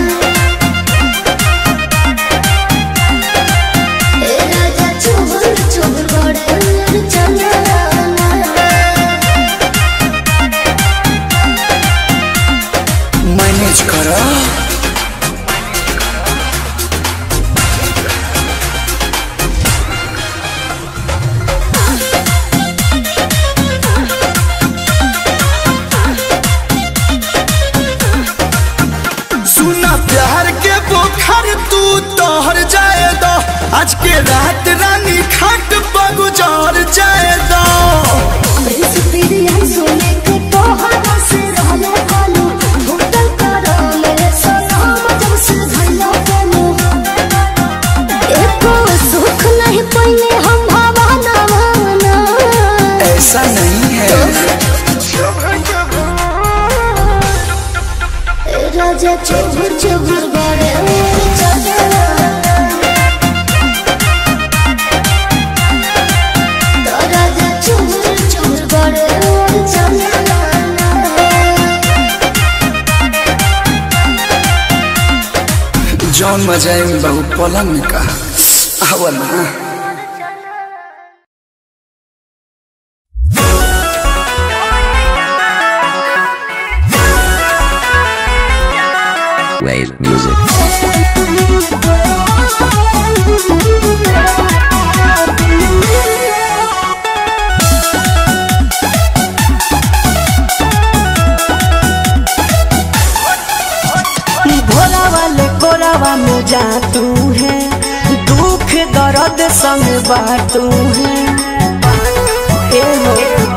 C: ए राजा चुबुर चुबुर गड़े जनाना
H: मैनेज करा आज के रात रानी खाट पर गुजार जाए दो ऐसा नहीं है
C: राजा चुभुर चुभुर बड़े राजा चुभुर चुभुर बड़े
H: जौन मजा में बहु पलंग में कहा आवा ना
F: Wave music.
G: भोला वाले कोरावा में जा तू है दुख दर्द संग बाटू है ए हो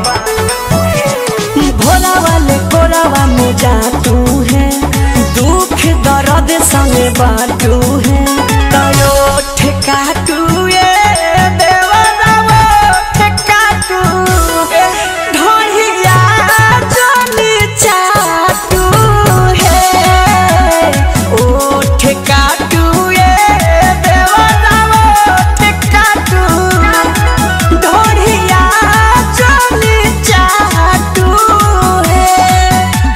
G: भोला वाले कोरावा में जा तू है दुख दर्द संग बाटू है तयो ठेका तू ये देवरावा ठेका तू ढोलिया जनी चाटू है ओ ठेका तू ये देवरावा ठेका तू ढोलिया जनी चाटू है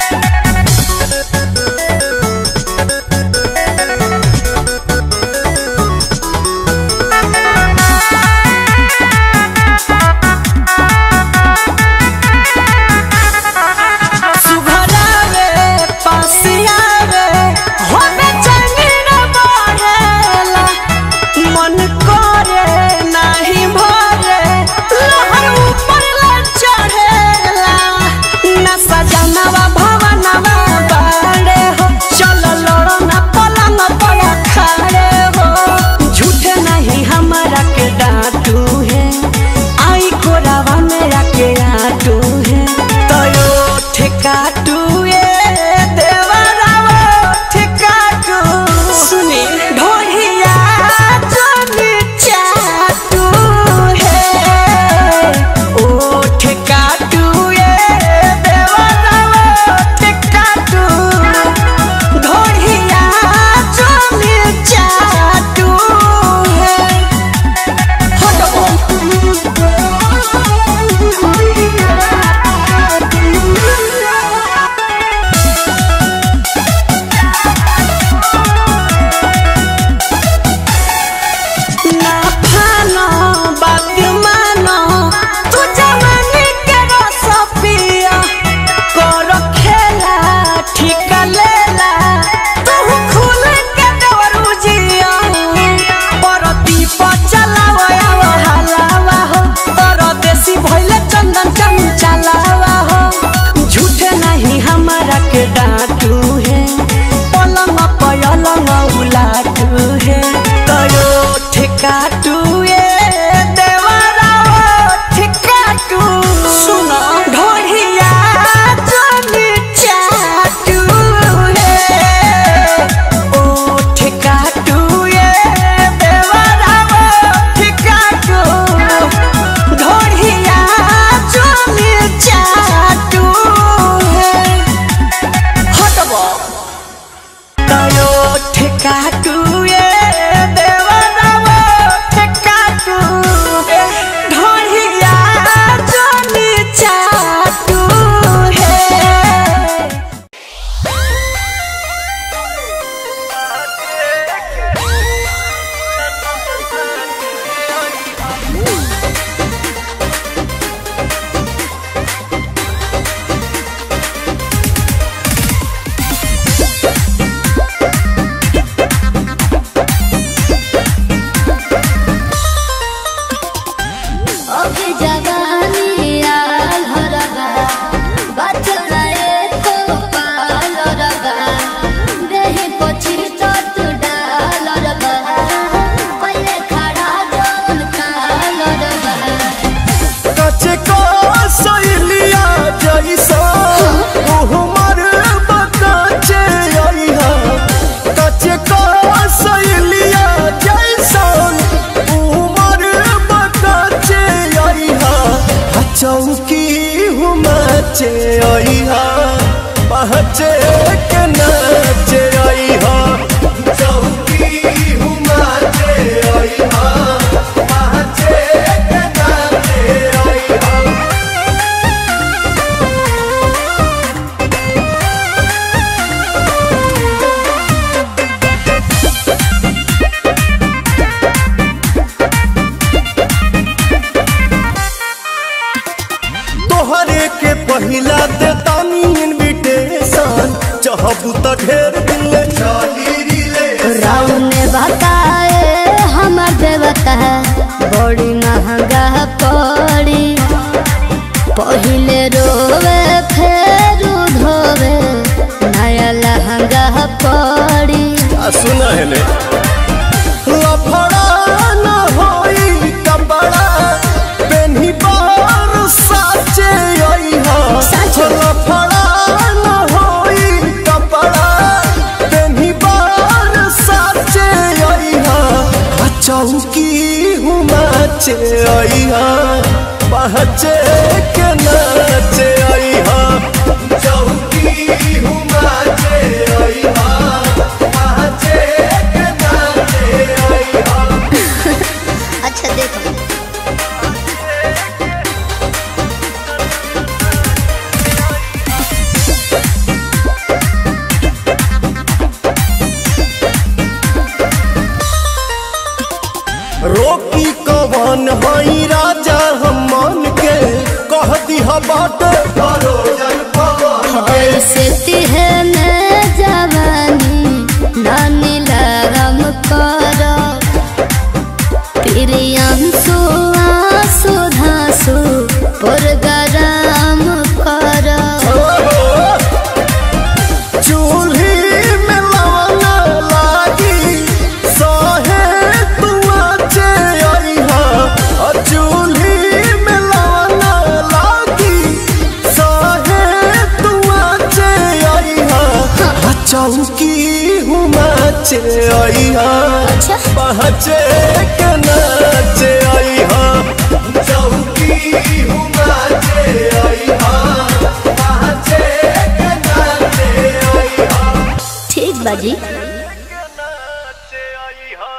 G: सुघरावे पासियावे होमे चंगीर बहेला मन करे नाही भरे लहर ऊपर ला चढ़ेला न सजनवा भवनवा बाड़े हो चल लड़ो न पलंग पर खड़े हो झूठे नहीं हमारा के डांटू है आई कोरावा मेरा के आटू है तयो ठेकाटू ये देवरावा ठेकाटू सुनी ढोलिया जनी चाटू है ओ ठेकाटू ये देवरावा
H: हा पहचे के नाचे आई हा चौकी हुमाचे आई हा पहचे के नाचे आई हा तोहरे के पहिला दे तानी इनविटेशन चाहबू त ढेर दिन ले चली रिले
C: राम ने बताए हमर देवता बड़ी महंगा पड़ी पहिले रोवे फेर धोवे नया लहंगा पड़ी
H: सुना है ने लफड़ा न होई कपड़ा पेन्ही बार साचे आई हा
C: साचे।
H: लफड़ा न होई कपड़ा पेन्ही बार साचे आई हा आ चौकी हुमाचे आई हा पहचे के नाचे आई हा चौकी हुमाचे आई हा पहचे के नाचे आई हा
C: अच्छा देखो
H: रोकी कवन हई राजा हम मन के कह दिहा बाट भरोजन पवन के
C: ऐसे तिहने जवानी नानी लगम करो प्रियंसु आंसू धांसु पुरगराम करो
H: चूल्ही में लवना लागी सहे तुआचे आई हा आ चूल्ही में लवना लागी सहे तुआचे आई हा आ चौकी हुमाचे आई हा
C: अच्छा
H: पहचे के नाचे आई हा चौकी हुमाचे आई हा पहचे के नाचे आई हा
C: ठीक बाजी
H: नाचे आई हा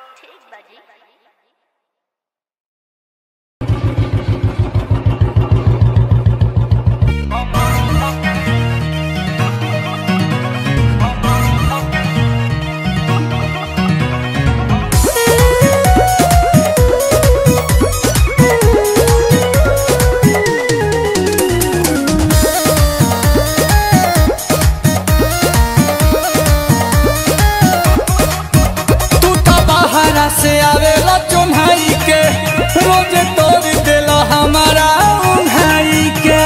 B: तू तो बाहरा से आवेला चुन्हाई के रोज तोड़ देला हमारा उन्हाई के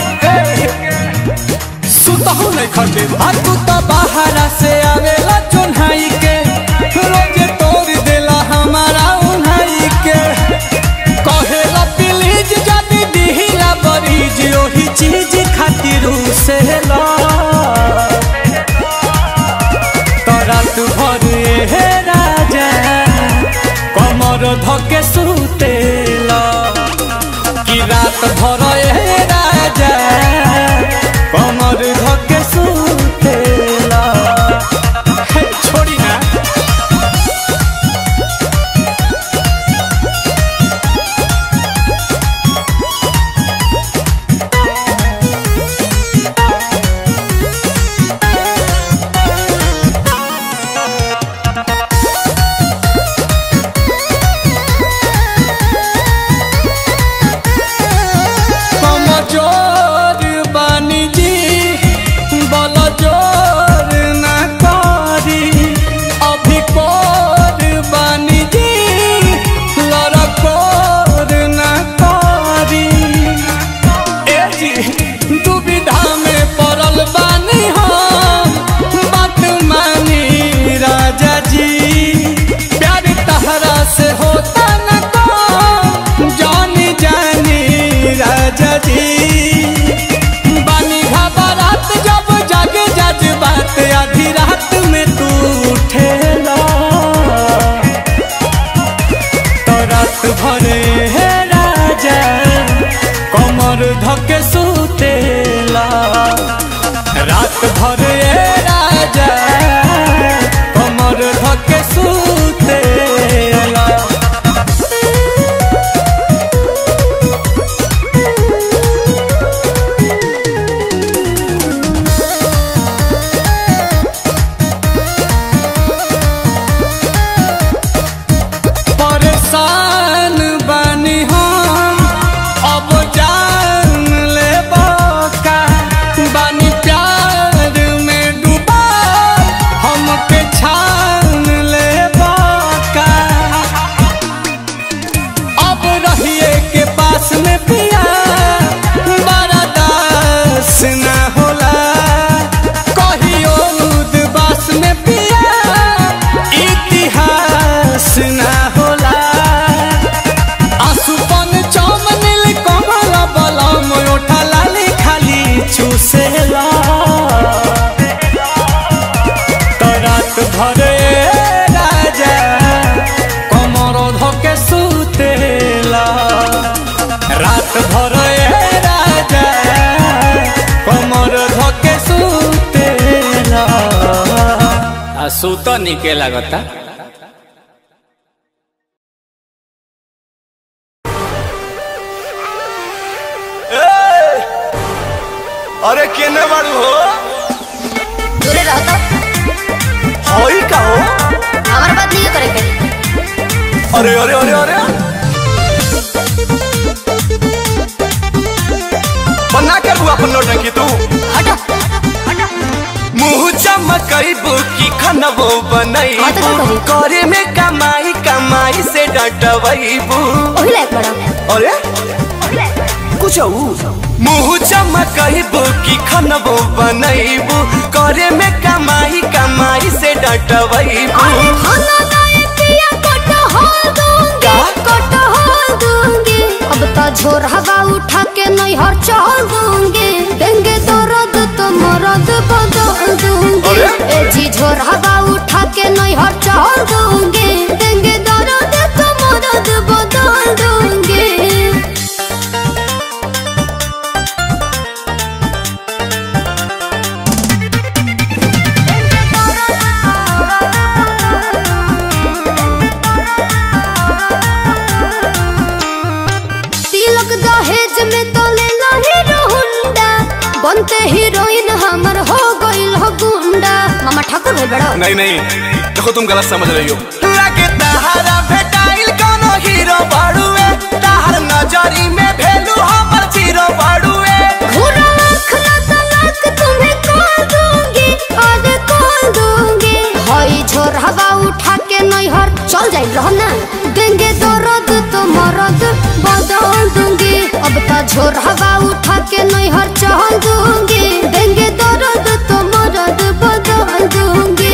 B: सुतहु नहीं खटे आ तू तो बाहरा से आवेला चुन्हाई के रोज तोड़ देला हमारा उन्हाई के कहेला प्लीज जानी दिहिला बरीज ओही चीज खातिर से ला तरात भर हे राजा कमर धके सुतेला कि रात भर हे राजा कमर धके सुतेला हे, छोड़ी ना कमर रात भर ए राजा कमर धके सुतेला परेशान बानी हम अब जान ले का बानी प्यार में डूबा हमके छान ले का अब रहिए के पास में पिया बड़ा दास न होला कहियो उदबास में पिया इतिहास न होला आसुपन चम नील कमल बलम ओठा लाली खाली चूसेला तो रात भरे राजा कमर धके सुतेला रात भरे राजा कमर धके सुतेला आ सुत निके लागता
H: अरे केने बाड़ू हो
C: दूरे रहो तो
H: होई का हो
C: हमारे बात नहीं करे के
H: अरे अरे अरे अरे बना के तू अपन नौटंकी तू
C: हटो
H: मुंह चमकैबू की खनबो बनैबू
C: हाँ तो का करी?
H: करे में कमाई कमाई से डटवैबू
C: ओही लायक बड़ा
H: अरे कुछ मुंह चमकैबू की खनबो बनैबू करे में कमाई कमाई से डटवैबू
C: अरे खाना दाए पिया कटहल दूंगी कटहल दूंगी अब तो झोर हवा उठा के नहीं हर चल दूंगी देंगे तो रद तो मरद बदल दूंगी
H: अरे?
C: ए जी झोर हवा उठा के नहीं हर चल दूंगी देंगे तो रद तो मरद बदल दूंगी तिलक दहेज में तो ले लो हीरो हुंडा बनते हीरोइन हमर हो गइल हो गुंडा मामा ठाकुर भाई बड़ा
H: नहीं नहीं देखो तुम गलत समझ रही हो लगे तहारा भेटाइल कोनो हीरो बाड़ुए तहार नजरी में भेलू हमर जीरो बाड़ुए
C: घूरा लाख ना तलाक तुम्हें कॉल दूंगी आज कॉल दूंगी हई झोर हवा उठा के नहीं हर चल जाई रहो ना देंगे तो रद तो मरद बदल दूंगी अब तो झोर हवा उठा के नहीं हर चल दूंगी देंगे तो रद तो मरद बदल दूंगी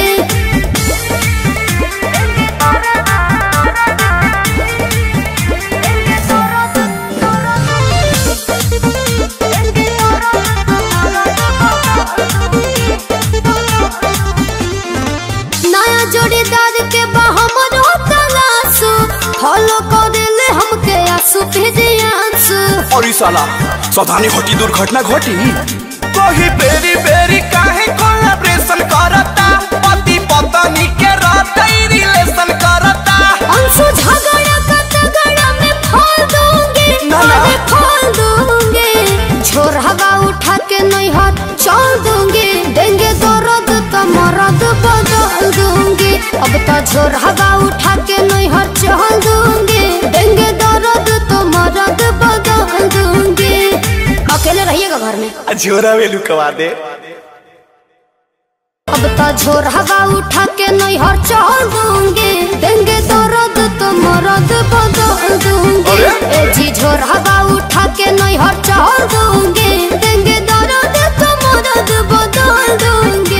C: नया जोड़ीदार के बहमर तलाशु फॉलो कर ले हमके आंसू भेजे आंसू
H: और ई साला सावधानी घटी दुर्घटना घटी कोही बेरी बेरी काहे कोलैबोरेशन करता पति पत्नी के रहते रिलेशन करता
C: अंशु झगड़ा का तगड़ा में फोड़ दूंगी
H: ना, ना।
C: अरे फोड़ दूंगी झोर हवा उठा के नहीं हाथ चल दूंगी देंगे तो रद तो मरद बदल दूंगी अब तो झोर हवा उठा के नहीं हाथ चल दूंगी देंगे तो रद तो मरद बदल दूंगी अकेले रहिएगा घर में
H: झोरा वेलू कवा दे
C: अब तो झोर हवा उठा के नहीं हर चल दूंगी देंगे तो रद तो मरद बदल दूंगी
H: अरे?
C: ए जी झोर हवा उठा के नहीं हर चल दूंगी देंगे तो रद तो मरद बदल दूंगी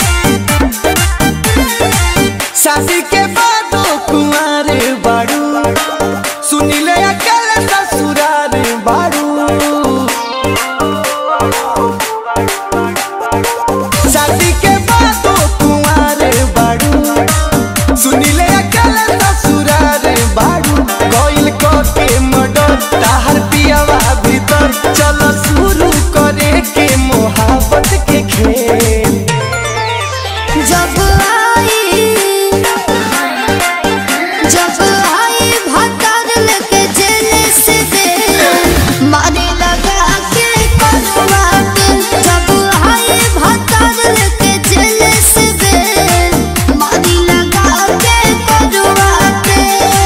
A: शादी के बाद कुंवारे बाड़ू
D: के मडर ताहर पियावा भीतर चल शुरू करे के मोहब्बत के खेल
C: जब आई जब आई भतर लेके जेल से दे मारी लगा के करवा के जब आई भतर लेके जेल से दे मारी लगा के करवा के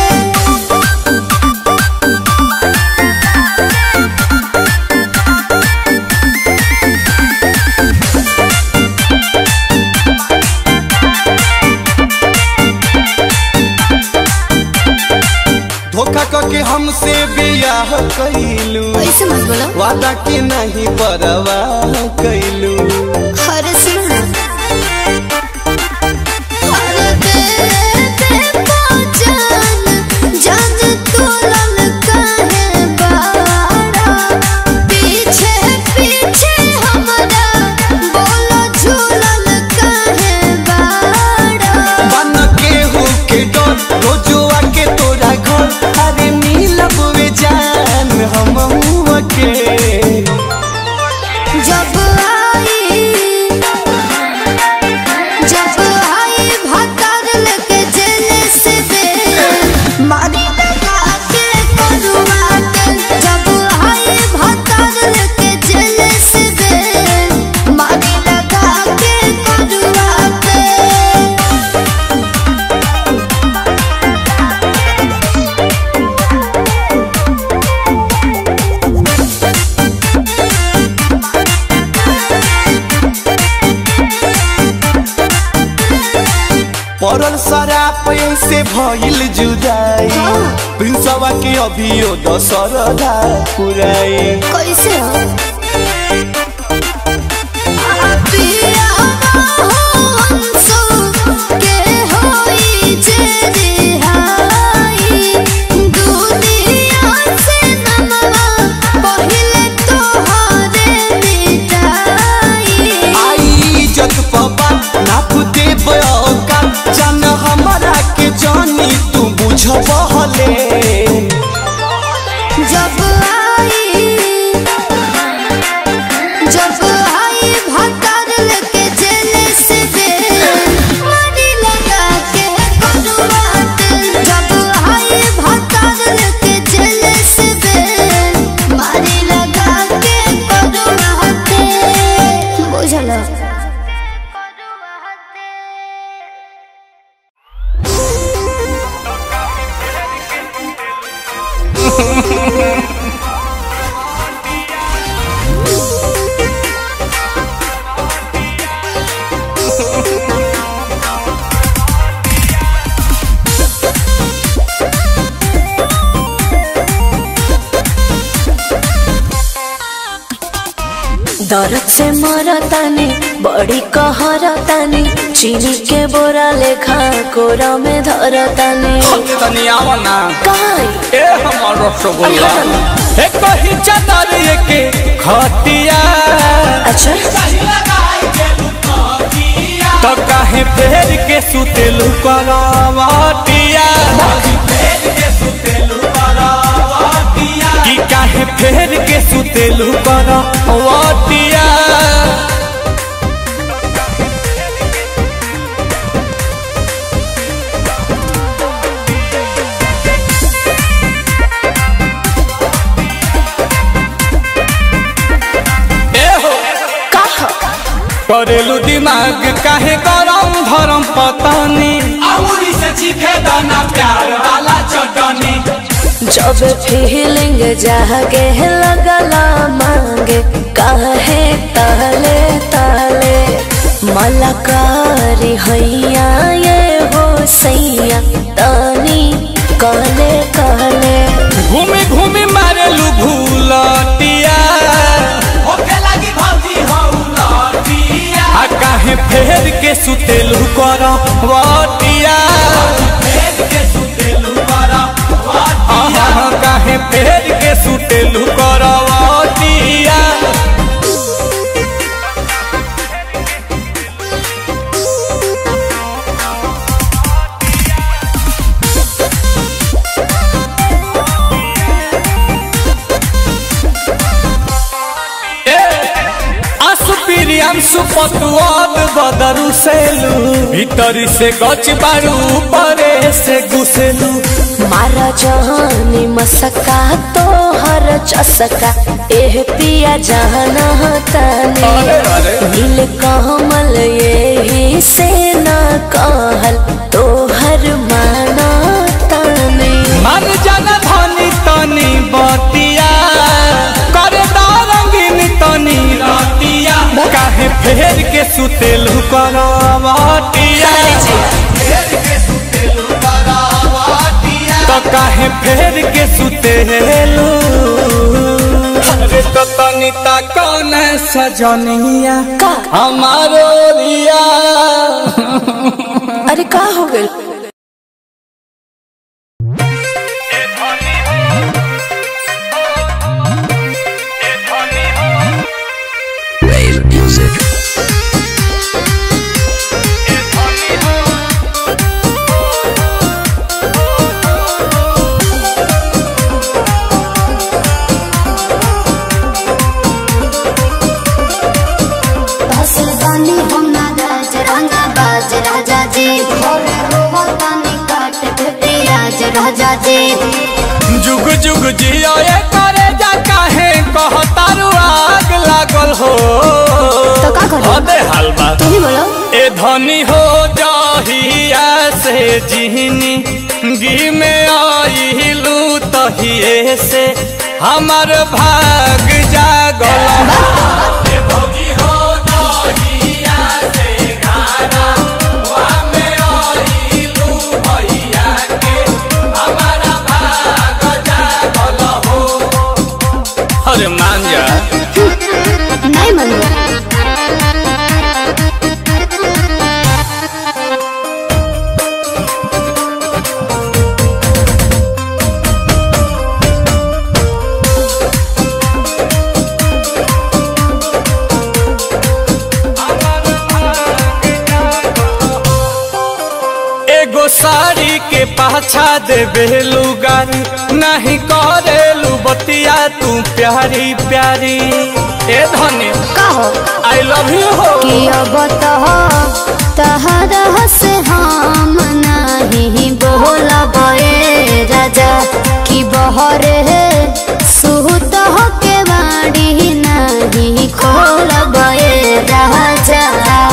D: धोखा करके हमसे बियाह कैलू
C: ऐसे मत बोलो
D: वादा के नहीं परवाह कैलू
C: अरे सुनो ना अरे दे दे पहचान जान तू ललका है बाड़ा पीछे पीछे हमारा बोलो झूलन का है बाड़ा
D: बन के हो के डर रोजुआ के तोरा घर अरे मिलब वे जान हम के
C: जब आई जब आई भतर लेके जेल से दे मारी लगा के करुआ के जब आई भतर लेके जेल से दे मारी लगा के करुआ के
D: पड़ल शराब से भइल जुदाई प्रिंसवा के अभियो दशरदा पुराई
C: कैसे हो पिया हंसो के होई जे रिहाई दुनिया से नमवा पहिले तोहरे मिटाई
D: आई इज्जत पबा नाप दे बका जान हमरा के जानी तू बुझबहले
C: जब आई जब आई भतर लेके जेल से दे मारी लगा के करुआ के जब आई भतर लेके जेल से दे मारी लगा के करुआ के बुझल
E: दर्द से मरतानी बड़ी कहरतानी चीनी के बोरा लेखा कोरा में धरतानी
B: तनी आवा ना
E: काई
B: ए हमर रसगुल्ला ए कही चादर के खटिया
E: अच्छा
B: तो काहे फेर के सुतेलु करवटिया कि काहे फेर के सुतेलु करवटिया ए हो
E: कहा
B: करेलू दिमाग काहे गरम धरम पतानी
E: जब फीलिंग जागे लगला मांगे काहे ताले ताले मलकारी हैया ये हो सैया तानी कहले कहले
B: घूमी घूमी मारेलू भूलटिया आ काहे फेर के सुतेलू कर वटिया आहा, काहे फेर के सुतेलू कर वटिया सुपतुआद बदरू सेलू भीतरी से गच बारू परे से घुसेलू
E: मारा जहानी मसका तो हर चसका एह पिया जाना तानी
B: अरे, अरे।
E: नील कमल यही से न कहल तो हर माना तानी
B: मन जन धनी तनी बतिया करे रंगीन तनी रतिया काहे फेर के सुतेलू करवटिया तो काहे फेर के सुतेलू अरे तो तनी ता कौन सजनिया
E: का
B: हमारो रिया
E: अरे का हो गइल
F: Wave music.
C: हसल बानी हम ना राज रंगा बाज राजा जी भोरे रोवा तानी काट के राज राजा जी
B: जुग जुग जियो ये करे जा काहे कहतारू आग लागल हो
C: तो का करी?
B: अबे हलवा
C: तू ही बोलो
B: ए धनी हो जाहिया से जिहनी गी में आइलू तहिए से हमर भाग जागल ए भौजी हो जाहिया से गाना वा में आइलू भैया के हमारा भाग जागल हो अरे मान जा
C: नहीं मनो
B: एगो साड़ी के पाछा देवे लुगारी नहीं करेलू बतिया तू प्यारी प्यारी ए धनी
C: का हो
B: आई लव यू हो
C: कि अब तो तहरा से हम नहीं बोलब ए राजा कि बहरे सुत हो के बाड़ी नहीं खोलब ए राजा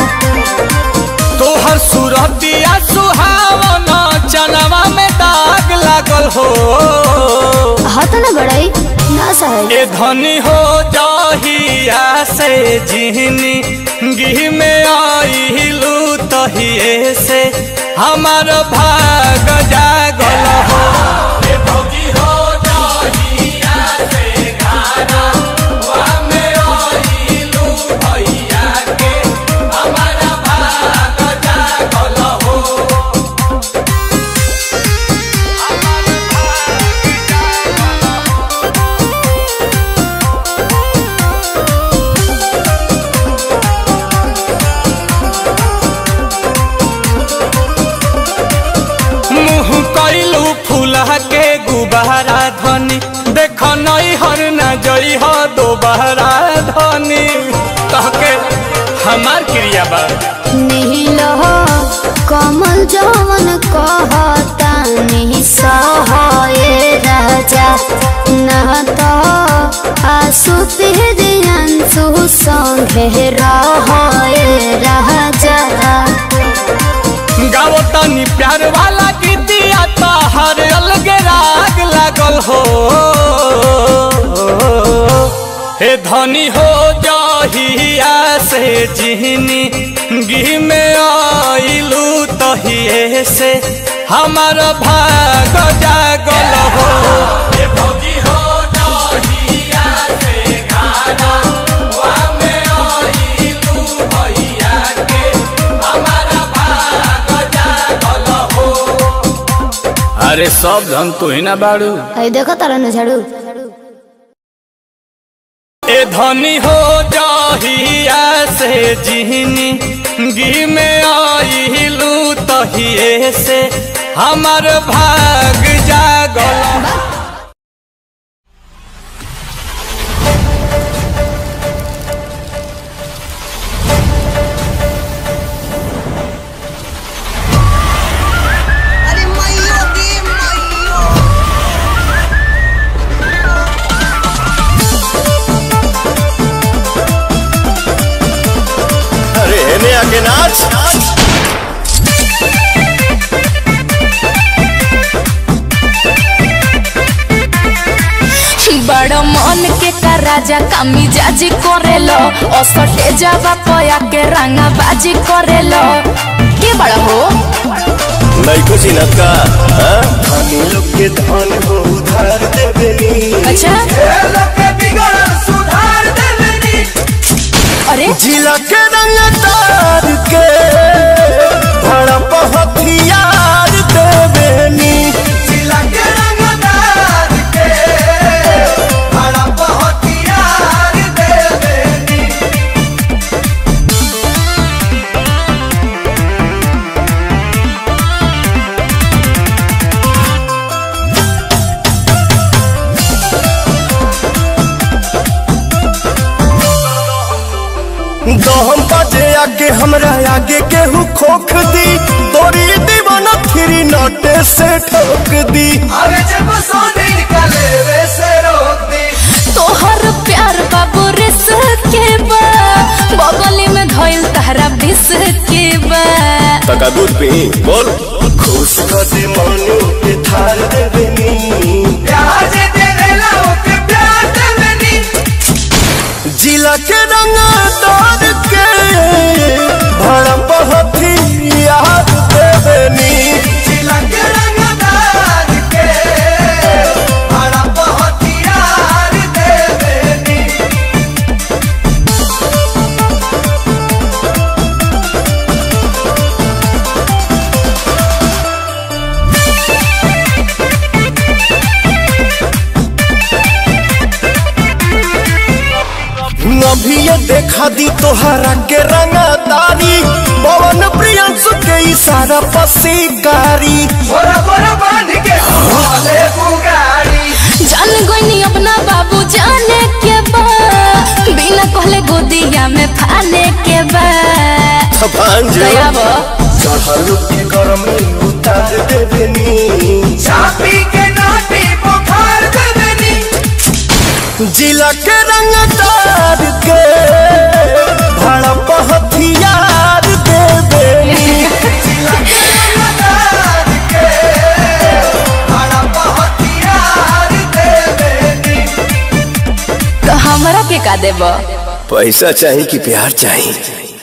B: तोहर सूरतिया सुहावन चनवा में दाग लागल हो
C: हाथ न बड़ाई ना सहे
B: ए धनी हो जाहिया से जिहनी गिह में आइलू तहिए से हमार भाग जागल हो ए भौजी हो जाहिया से गाना वा में आइलू भैया के हमारा भाग जागल हो मुँह कैलू फूला के गुबारा धनी देख नई हर न जई हो दोबारा धनी कह के हमार क्रिया बा
C: नील हो कमल जवन कहता नहीं सहे राजा न तो आसु अंशु संगे रहे राजा
B: गाओ तनी प्यार वाला गीतिया तो हर अलगे राग लागल हो हे धनी हो जाहिया से जिहनी गी में आइलू तहिए से हमार भाग जागल हो हे भौजी हो जाहिया से गाना वा में आइलू भैया के हमारा भाग जागल हो अरे सब धन तू ही ना बाड़ू
C: आई देखो तारा न झाड़ू
B: ए धनी हो जाहिया से जिहनी गी में आइलू तहिए से हमार भाग जागल
E: बन के का राजा कामी जाजी करेलो असटे जावा पया के रंगा बाजी करेलो के बड़ा हो
H: नहीं कुछ न का धनी लोग के धन हो उधार देवेनी
E: अच्छा अरे
H: जिला के रंग तार के भड़प हथियार देवेनी दहम बजे आगे हमरा आगे केहू खोख दी तोरी दीवाना फिरी नटे से ठोक दी
E: तोहर प्यार बाबू रिस के बा बगली में धइल तहरा बिस के बा
H: तका दूध पी बोल खुश कर दे मानो के थार देवेनी जिला के रंग तार के भड़प हथियार देवेनी अभी ये देखा दी तोहरा के रंगदारी पवन प्रियंसु के इशारा पसीकारी
E: जान गईनी अपना बाबू जाने के बा बिना कहले गोदिया में फाने के बा
H: भांजे
E: दया बा
H: चढ़ल के गरम उतार देवेनी
D: चापी के नाटी बुखार देवेनी
H: जिला के रंगदार के भड़प हथियार देवेनी
E: तो हमरा के का देबा
H: पैसा चाहिए कि प्यार चाहिए